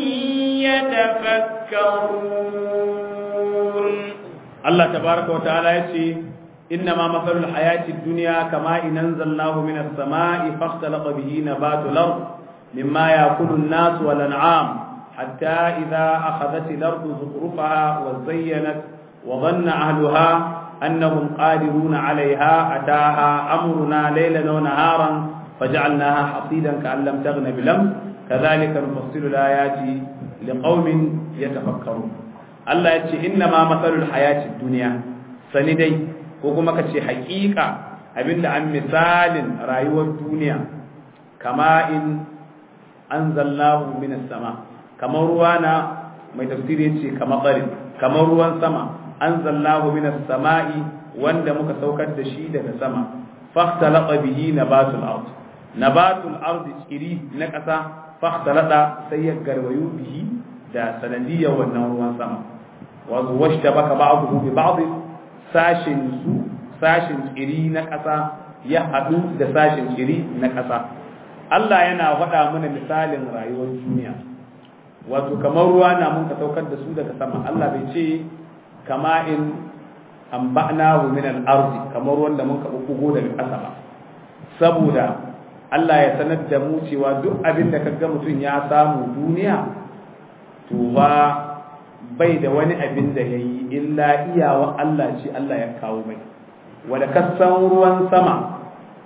يتفكرون Allah tabaraka wa ta'ala yace inna ma mathalul hayati dunya kama in anzalnahu minas sama'i fahtalaqa bihi nabatul ard mimma ya'kulu an-nas wal an'am hatta idha akhadhat al-ardu zukhrufaha wa zayyanat wa dhanna ahluha annahum qadiruna 'alayha ataha amruna laylan wa naharan faj'alnaha hasidan ka'an lam taghna bilam kadhalika nufassilu al-ayati liqaumin yatafakkarun Allah ya ce inna ma matsalul hayati duniya sani dai ko kuma ka ce haƙiƙa abinda an misalin rayuwar duniya kama in an zallahu minas sama kamar ruwa na mai tafsiri ce kamar ɓarin kamar ruwan sama an zallahu minas sama'i wanda muka saukar da shi daga sama fahtalaqa bihi nabatul ard nabatul ard tsiri na ƙasa fahtalaqa sai ya garwayu bihi da sanadiyar wannan ruwan sama wato washta baka ba'dahu bi ba'd sashin su sashin tsiri na ƙasa ya haɗu da sashin tsiri na ƙasa Allah yana faɗa mana misalin rayuwar duniya wato kamar ruwa na mun ka saukar da su daga sama Allah bai ce kama in amba'nahu min al-ardi kamar wanda mun ka bubbugo daga ƙasa ba saboda Allah ya sanar da mu cewa duk abin da kaga mutum ya samu duniya to ba bai da wani abin da ya yi illa iyawa Allah ce Allah ya kawo mai wadda kasan ruwan sama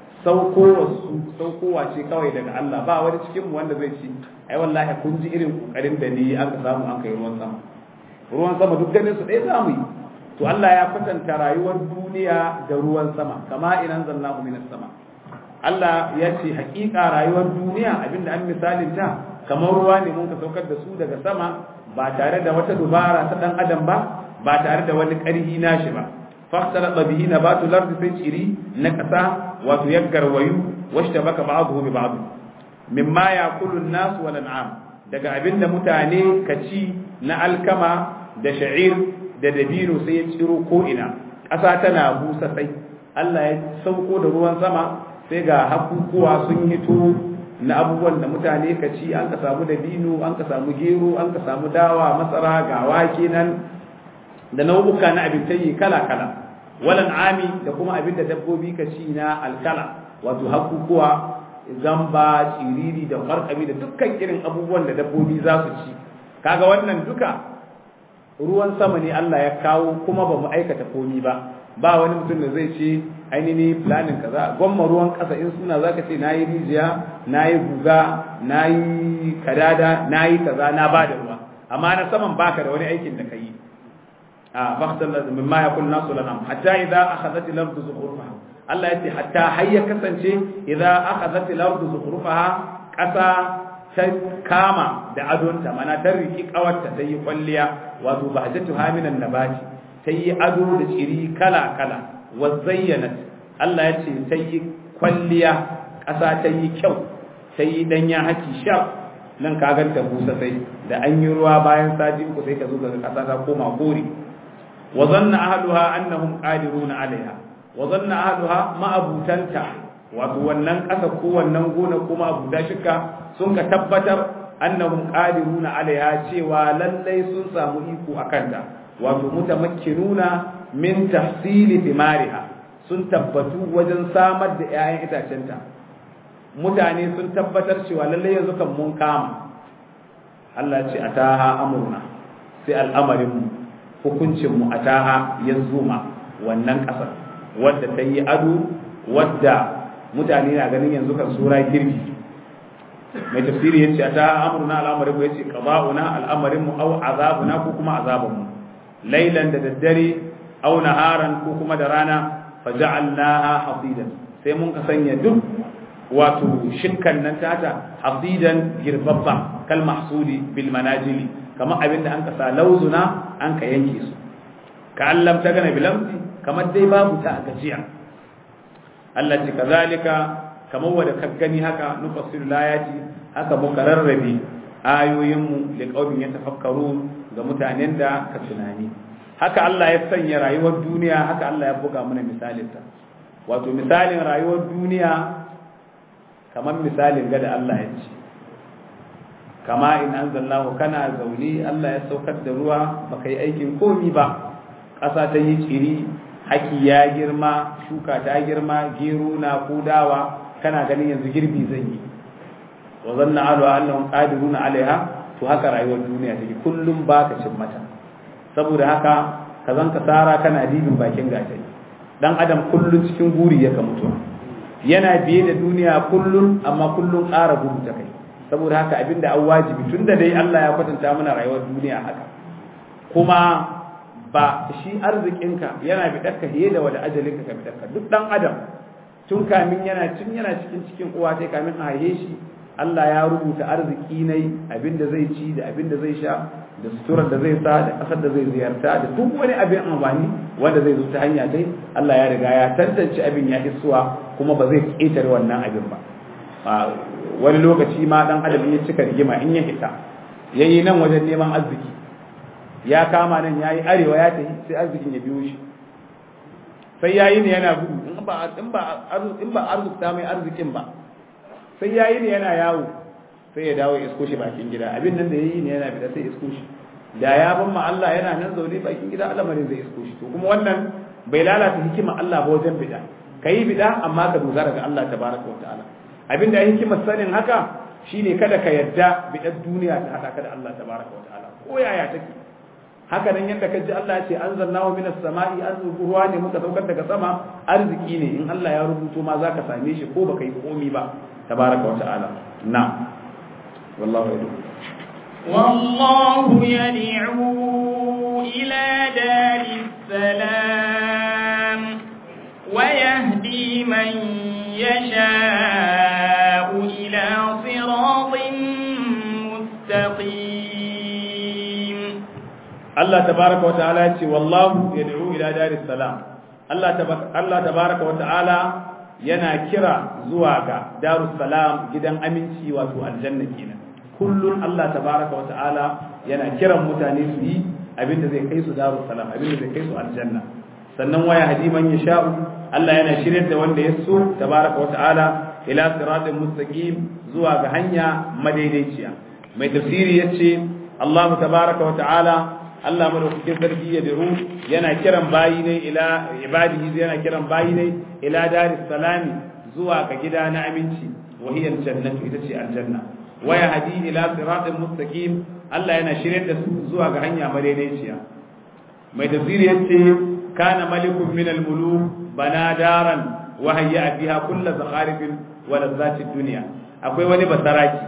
saukowa ce kawai daga Allah ba wani cikin wanda zai ci ai wallahi kun ji irin kokarin da ni aka samu an kai ruwan sama ruwan sama duk ganin su ɗaya zamu yi to Allah ya kwatanta rayuwar duniya da ruwan sama kama inan zallahu minas sama Allah ya ce hakika rayuwar duniya abinda an misalin ta kamar ruwa ne mun ka saukar da su daga sama ba tare da wata dubara ta dan adam ba ba tare da wani ƙarhi nashi ba fakhtalata bihi nabatu lardi sai ciri na ƙasa wato ya garwayu washtabaka ba'dahu bi ba'd mimma yaqulu an-nas wal an'am daga abinda mutane ka ci na alkama da sha'ir da dabino sai ya ciro ko ina ƙasa tana busa sai Allah ya sauko da ruwan sama sai ga hakukuwa sun hito na abubuwan da mutane ka ci an ka samu dabino an ka samu gero an ka samu dawa masara ga wake nan da nau'uka na abinci kala kala walan ami da kuma abin da dabbobi ka ci na alkala wato hakukuwa zamba ciriri da markabi da dukkan irin abubuwan da dabbobi za su ci kaga wannan duka ruwan sama ne Allah ya kawo kuma ba mu aikata komi ba ba wani mutum da zai ce ainihin planin kaza gwamma ruwan kasa in suna zaka ce nayi rijiya nayi guga nayi kadada nayi kaza na ba da ruwa amma na saman baka da wani aikin da kai a baktan da mimma yakul nasu lana hatta idza akhadhat al-ardu zukhrufaha Allah yace hatta hayya kasance idza akhadhat al-ardu zukhrufaha kasa ta kama da adonta mana ta riki kawarta ta yi kwalliya wato bahjatu haminan nabati ta yi ado da ciri kala kala wa zayyanat Allah ya ce ta yi kwalliya ƙasa ta yi kyau ta yi danya haki sha nan ka ganta busa sai da an yi ruwa bayan sati uku sai ka zo ga ƙasa ta koma kore wa zanna ahluha annahum qadiruna alaiha wa zanna ahluha ma'abutanta wato wannan ƙasa ko wannan gona ko ma'abuta shika sun ka tabbatar annahum qadiruna alaiha cewa lallai sun samu iko akan ta wato mutamakkinuna min tahsili thimariha sun tabbatu wajen samar da 'ya'yan itacenta mutane sun tabbatar cewa lallai yanzu kan mun kama Allah ce ataha amurna sai al'amarin mu hukuncin mu ataha ya zuma wannan kasar wadda ta yi ado wadda mutane na ganin yanzu kan sura girbi mai tafsiri yace ataha amurna al'amarin mu yace qada'una al'amarin mu au azabuna ko kuma azabun mu lailan da daddare au naharan ko kuma da rana faja'alnaha hasidan sai mun ka sanya duk wato shirkan nan tata hasidan girbabba kal mahsudi bil manajili kamar abinda an ka sa lauzuna an ka yanke su ka allam ta gana bilamsi kamar dai babu ta a gajiya Allah ce kazalika kamar wanda ka gani haka nufassilu layati haka muka rarrabe ayoyinmu da qaumin yatafakkaru ga mutanen da ka tunani haka Allah ya sanya rayuwar duniya haka Allah ya buga mana misalinta wato misalin rayuwar duniya kamar misalin ga da Allah ya ce kama in anzalnahu kana zaune Allah ya saukar da ruwa baka yi aikin komi ba ƙasa ta yi tsiri haki ya girma shuka ta girma gero na kudawa kana ganin yanzu girbi zan yi wa zanna alu annahum qadiruna alaiha to haka rayuwar duniya take kullum baka cin mata saboda haka ka zan ka tsara kana dibin bakin gatari dan adam kullum cikin guri ya ka mutu yana biye da duniya kullum amma kullum ƙara gudu ta kai saboda haka abinda an wajibi tunda dai Allah ya kwatanta mana rayuwar duniya haka kuma ba shi arzikinka yana bidarka fiye da wada ajalinka ka bidarka duk dan adam tun kamin yana tun yana cikin cikin uwa sai kamin a haihe shi Allah ya rubuta arziki nai abinda zai ci da abinda zai sha da suturar da zai sa da kasar da zai ziyarta da duk wani abin amfani wanda zai zo ta hanya dai Allah ya riga ya tantance abin ya isuwa kuma ba zai ƙetare wannan abin ba wani lokaci ma dan adam ya cika rigima in ya hita yayi nan wajen neman arziki ya kama nan yayi arewa ya tafi sai arzikin ya biyo shi sai yayi ne yana gudu in ba in ba in ba arzikta mai arzikin ba sai yayi ne yana yawo sai ya dawo isko shi bakin gida abin nan da yayi ne yana fita sai isko shi da ya ban ma Allah yana nan zaune bakin gida al'amarin zai isko shi to kuma wannan bai lalata hikima Allah ba wajen bida kai bida amma ka dogara ga Allah tabaraka wa ta'ala abin da hikimar sanin haka shine kada ka yadda bidar duniya ta hada ka da Allah tabaraka wa ta'ala ko yaya take haka nan yadda kaji Allah ya ce anzalnahu minas sama'i ruwa ne muka saukar daga sama arziki ne in Allah ya rubuto ma zaka same shi ko baka yi komi ba tabaraka wa ta'ala na wallahu yadu والله يدعو إلى دار السلام ويهدي من يشاء إلى صراط مستقيم Allah tabaraka wa ta'ala ya ce wallahu yad'u ila daris salam Allah Allah tabaraka wa ta'ala yana kira zuwa ga darus salam gidan aminci wato aljanna kenan kullun Allah tabaraka wa ta'ala yana kiran mutane su yi abinda zai kai su darus salam abinda zai kai su aljanna sannan waya hadiman yasha'u Allah yana shiryar da wanda ya so tabaraka wa ta'ala ila siratin mustaqim zuwa ga hanya madaidaiciya mai tafsiri yace Allah tabaraka wa ta'ala Allah madaukakin sarki ya diru yana kiran bayi ne ila ibadihi yana kiran bayi ne ila daris salami zuwa ga gida na aminci wa hiya aljannatu ita ce aljanna wa yahdi ila siratin mustaqim Allah yana shiryar da su zuwa ga hanya madaidaiciya mai tafsiri yace kana malikun min almuluk bana daran wa hayya fiha kullu zakharifin wa lazzati dunya akwai wani basaraki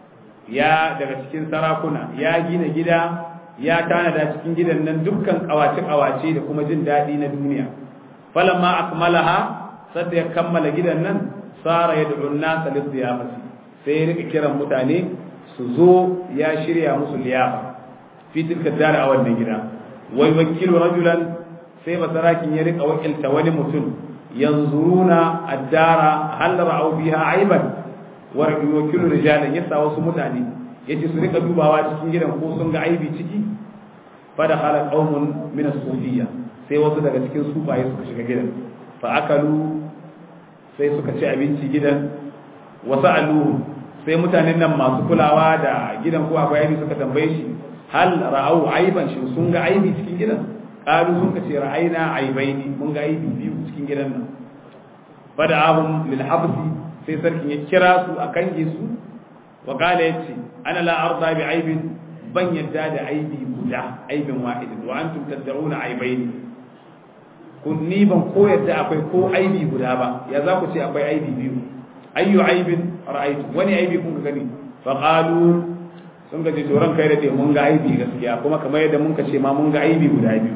ya daga cikin sarakuna ya gina gida ya tanada cikin gidan nan dukkan kawace-kawace da kuma jin daɗi na duniya falamma akmalaha sadda ya kammala gidan nan sara ya da'un nasa liziyafati sai ya rika kiran mutane su zo ya shirya musu liyafa fi tilka dara a wannan gida wai wakilu rajulan sai basarakin ya rika wakilta wani mutum yanzuruna addara hal ra'au biha aiban wa wakilu rijalan yasa wasu mutane yace su rika dubawa cikin gidan ko sun ga aibi ciki fada khala qaumun min as-sufiyya sai wasu daga cikin sufaye suka shiga gidan fa akalu sai suka ci abinci gidan wa sa'alu sai mutanen nan masu kulawa da gidan ko akwai aibi suka tambaye shi hal ra'au aiban shi sun ga aibi cikin gidan qalu sun ce ra'ayna aibaini mun ga aibi biyu cikin gidan nan fada ahum lil habsi sai sarkin ya kira su a kange su wa qala yace ana la arda bi aibin ban yadda da aibi guda aibin wahidin wa antum tad'una aibaini kun ni ban ko yadda akwai ko aibi guda ba ya za ku ce akwai aibi biyu ayyu aibin ra'aytu wani aibi kun gani fa qalu sun ga to ran kai da te mun ga aibi gaskiya kuma kamar yadda mun ka ce ma mun ga aibi guda biyu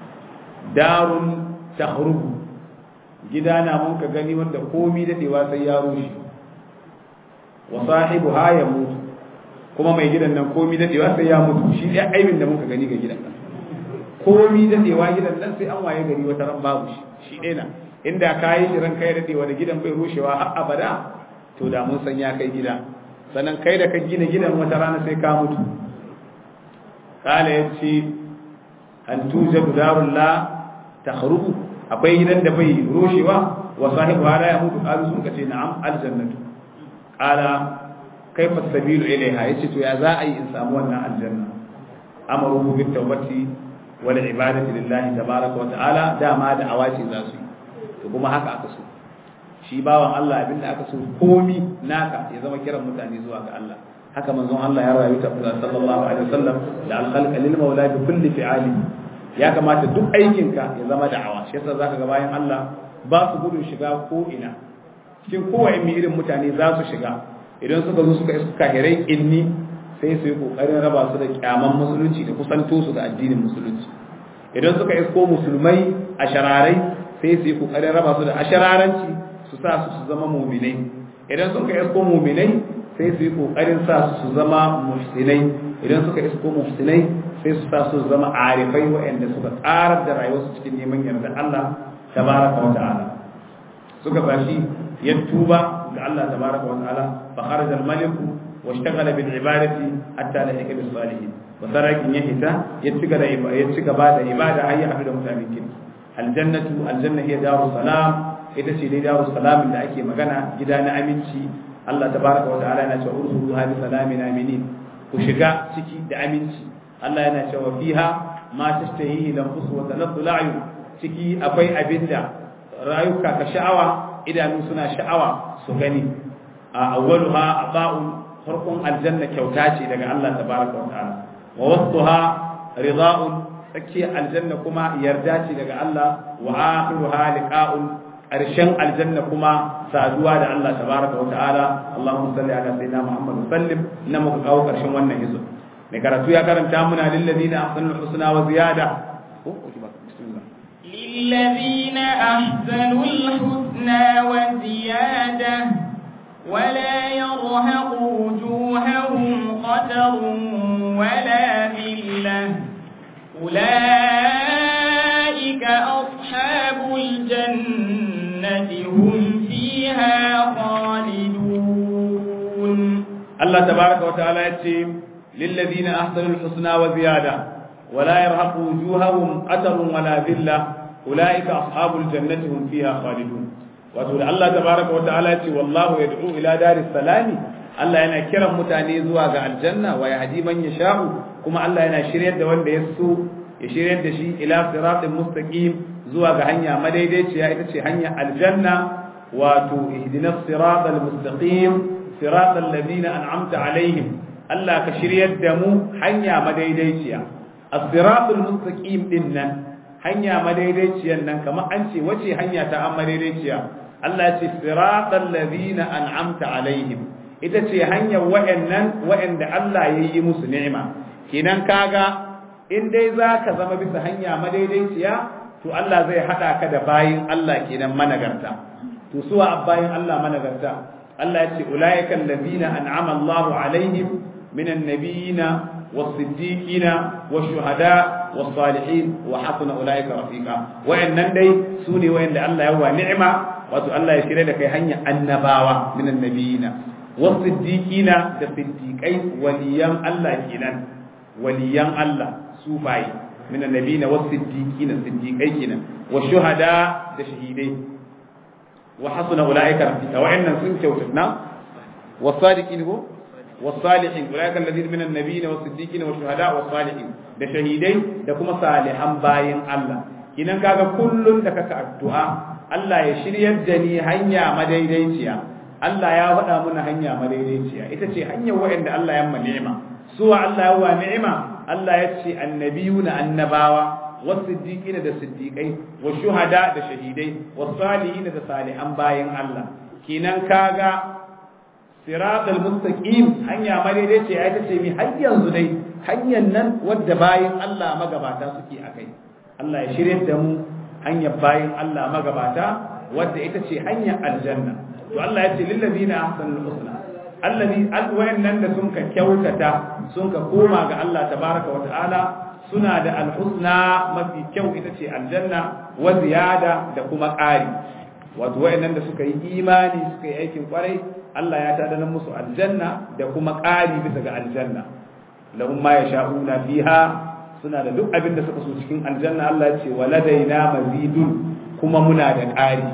darun tahrubu gida na mun ka gani wanda komi dadewa sai ya rushe wa sahibuha ya mutu kuma mai gidan nan komi dadewa sai ya mutu shi ɗaya aibin da muka gani ga gidan nan komi dadewa gidan nan sai an waye gari wata ran babu shi shi ɗaya na inda ka yi shi ran kai dadewa da gidan bai rushewa har abada to da mun san ya kai gida sannan kai da ka gina gidan wata rana sai ka mutu kala ya ce an tujadu darun la takhrubu akwai gidan da bai rushewa wa sahibu hada ya mutu qalu sun kace na'am aljannatu qala kaifa sabilu ilaiha yace to ya za a yi in samu wannan aljanna amaru bit tawbati wal ibadati lillahi tabaaraka wa ta'ala dama da awaci za su yi to kuma haka aka so shi bawan Allah abinda aka so komi naka ya zama kiran mutane zuwa ga Allah haka manzon Allah ya rayu ta sallallahu alaihi wasallam da al-khalqa lil maula bi kulli fi'ali ya kamata duk aikinka ya zama da'awa shi yasa zaka ga bayan Allah ba su gudun shiga ko ina cikin kowane irin mutane za su shiga idan suka zo suka iska kahirai inni sai su yi kokarin raba su da kyaman musulunci da kusanto su da addinin musulunci idan suka isko musulmai a shararai sai su yi kokarin raba su da ashararanci su sa su su zama muminai idan suka isko muminai sai su yi kokarin sa su su zama muhsinai idan suka isko muhsinai sai su sa su zama arifai waɗanda suka tsarar da rayuwarsu cikin neman yarda Allah tabaraka wa ta'ala suka bashi ya tuba ga Allah tabaraka wa ta'ala fa kharaja al-malik wa ishtaghala bil ibadati hatta lahika bis salihin wa sarakin ya hita ya cika da ya cika ba da ibada har ya haɗu da mutanen kin aljannatu aljanna hiya darus salam ita ce dai darus salam da ake magana gida na aminci Allah tabaraka wa ta'ala yana cewa ursu hadi salamin aminin ku shiga ciki da aminci Allah yana cewa fiha ma tashtahihi lanfus wa taladdu al'ayun ciki akwai abinda rayuka ka sha'awa idanu suna sha'awa su gani a awwaluha ata'un farkon aljanna kyauta ce daga Allah tabaraka wa ta'ala wa wasfuha rida'un tsakiyar aljanna kuma yarda ce daga Allah wa akhiruha liqa'un ƙarshen aljanna kuma saduwa da Allah tabaraka wa ta'ala Allahumma salli ala sayyidina Muhammad sallim na muka kawo ƙarshen wannan hizo mai karatu ya karanta muna lil ladina ahsanul husna wa ziyada للذين أحسنوا الحسنى وزيادة ولا يرهق وجوههم قتر ولا ذلة أولئك أصحاب الجنة هم فيها خالدون الله تبارك وتعالى يتيم للذين أحسنوا الحسنى وزيادة ولا يرهق وجوههم قتر ولا ذلة أولئك أصحاب الجنة هم فيها خالدون وتقول الله تبارك وتعالى والله يدعو إلى دار السلام Allah yana kiran mutane zuwa ga aljanna wa yahdi man yasha'u kuma Allah yana shiryar da wanda ya so ya shiryar da shi ila siratin mustaqim zuwa ga hanya madaidaiciya ita ce hanya aljanna wato ihdinas siratal mustaqim siratal ladina an'amta alaihim Allah ka shiryar da mu hanya madaidaiciya as-siratul mustaqim din nan hanya madaidaiciyan nan kamar an ce wace hanya ta an madaidaiciya Allah ce siratal ladina an'amta alaihim ita ce hanyar wa'annan wa'anda Allah ya yi musu ni'ima kenan kaga in dai za ka zama bisa hanya madaidaiciya to Allah zai haɗa ka da bayin Allah kenan managarta to suwa bayin Allah managarta Allah ya ce ulaiikal ladina an'ama Allahu alaihim minan nabiyina والصديقين والشهداء والصالحين وحسن اولئك رفيقا وانن dai sune wayanda Allah ya wa ni'ima wato Allah ya shirye da kai hanya annabawa minan nabiyina wasiddiqina da siddiqai waliyan Allah kenan waliyan Allah sufai min annabiyina wasiddiqina siddiqai kenan wa shuhada da shahidai wa hasuna ulaika rafiqa wa inna sun kyautuna wasadiqin ko wasalihin ulaika alladhina min annabiyina wasiddiqina wa shuhada wasalihin da shahidai da kuma salihan bayin Allah kinan kaga kullun da kaka addu'a Allah ya shiryar da ni hanya madaidaiciya Allah ya faɗa mana hanya madaidaiciya ita ce hanyar wa'anda Allah ya ni'ima suwa Allah ya wa ni'ima Allah ya ce annabiyuna annabawa wasiddiqina da siddiqai wa shuhada da shahidai wasalihina da salihan bayin Allah kinan kaga siratal mustaqim hanya madaidaiciya ita ce mi har yanzu dai hanyar nan wadda bayin Allah magabata suke akai Allah ya shirye da mu hanyar bayin Allah magabata wadda ita ce hanyar aljanna to Allah ya ce lillazina ahsanul husna allazi alwayannan da sun ka kyautata sun ka koma ga Allah tabaraka wa ta'ala suna da alhusna mafi kyau ita ce aljanna wa ziyada da kuma ƙari wato wayannan da suka yi imani suka yi aikin kwarai Allah ya tada musu aljanna da kuma ƙari bisa ga aljanna lahum ma yasha'una fiha suna da duk abin da suka so cikin aljanna Allah ya ce waladaina mazidun kuma muna da ƙari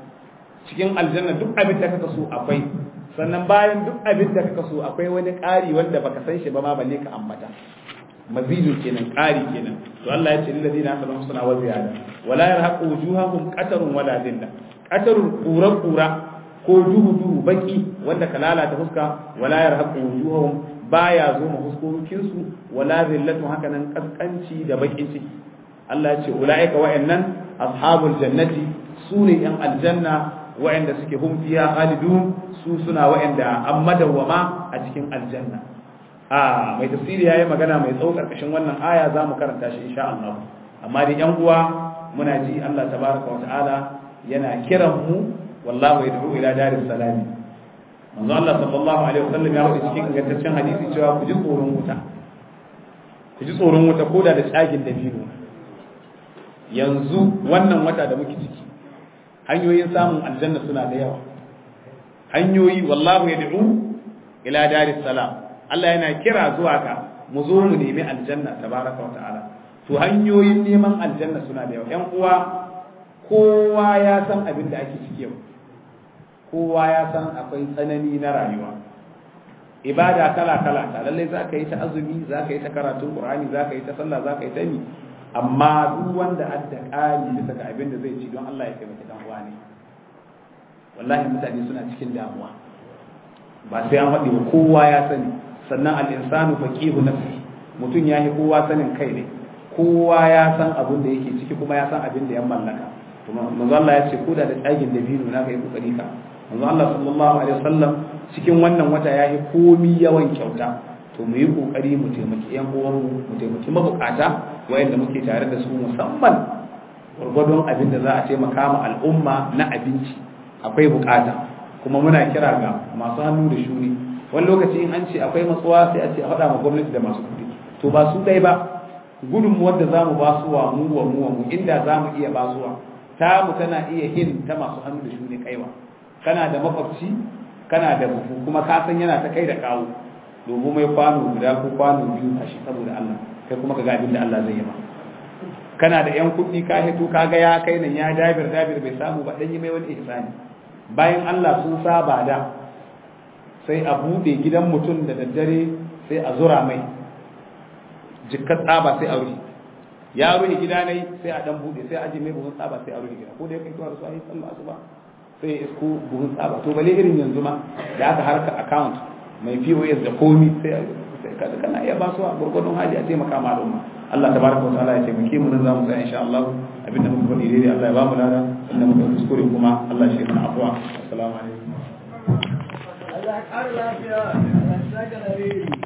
cikin aljanna duk abin da kaka so akwai sannan bayan duk abin da kaka so akwai wani ƙari wanda baka san shi ba ma balle ka ambata mazidu kenan ƙari kenan to Allah ya ce lil ladina amanu suna wa ziyada wala yarhaqu wujuhahum qatarun wala dhilla qatarun qura qura ko duhu duhu baki wanda ka lalata fuska wala yarhaqu wujuhahum baya zo ma huskokin su wala dhillatu haka nan kaskanci da bakin ciki Allah ya ce ulaika wa'annan ashabul jannati sune yan aljanna wa'anda suke hum fiha khalidun su suna wa'anda an madawwama a cikin aljanna a mai tafsiri yayi magana mai tsawo karkashin wannan aya zamu karanta shi insha Allah amma da yan uwa muna ji Allah tabaraka wa ta'ala yana kiran mu wallahu yad'u ila daris salami manzo Allah sallallahu alaihi wasallam ya faɗi cikin ingantaccen hadisi cewa ku ji tsoron wuta ku ji tsoron wuta koda da tsagin dabino yanzu wannan wata da muke ciki hanyoyin samun aljanna suna da yawa hanyoyi wallahu yad'u ila daris salam Allah yana kira zuwa ga mu zo mu nemi aljanna tabaraka wa ta'ala to hanyoyin neman aljanna suna da yawa ƴan uwa kowa ya san abin da ake ciki yau kowa ya san akwai tsanani na rayuwa ibada kala kala ta lalle za ka yi ta azumi za ka yi ta karatun qur'ani za ka yi ta sallah za ka yi ta ni amma duk wanda adda ƙari bisa ga abin da zai ci don Allah ya taimaki dan uwa ne wallahi mutane suna cikin damuwa ba sai an faɗi ba kowa ya sani sannan al-insanu faqihu nafsi mutum ya yi kowa sanin kai ne kowa ya san abin da yake ciki kuma ya san abin da ya mallaka to manzo Allah ya ce koda da tsagin da binu na kai kokari ka manzo Allah sallallahu alaihi wasallam cikin wannan wata ya yi komi yawan kyauta to mu yi kokari mu taimaki yan uwanmu mu taimaki mabukata wayanda muke tare da su musamman gwargwadon abin da za a taimaka ma al'umma na abinci akwai bukata kuma muna kira ga masu hannu da shuni wani lokaci in an ce akwai matsuwa sai a ce a faɗa ma gwamnati da masu kuɗi to ba su ɗai ba gudunmuwar da zamu basuwa mu wa mu wa mu inda zamu iya basuwa ta mu tana iya hin ta masu hannu da shuni kaiwa kana da makwabci kana da buhu kuma ka san yana ta kai da kawo domin mai kwano guda ko kwano biyu a shi saboda Allah kai kuma ka ga abin da Allah zai yi ma kana da yan kuɗi ka hito ka ga ya kai nan ya dabir dabir bai samu ba dan yi mai wani ihsani bayan Allah sun saba da sai a bude gidan mutum da daddare sai a zura mai jikkat tsaba sai a rufe ya rufe gida ne sai a dan bude sai a aje mai buhun tsaba sai a rufe gida ko da kai tuwa da su a yi sallah asuba sai ya isko buhun tsaba to bale irin yanzu ma da aka harka account mai POS da komi sai kada kana iya ba su a gurgurdun hali a taimaka ma al'umma Allah tabaraka wa ta'ala ya taimake mu nan zamu tsaya insha Allah abinda muka faɗi daidai Allah ya ba mu lada inda muka kuskure kuma Allah shi mana afwa assalamu alaikum Allah ya ƙara lafiya Allah ya saka da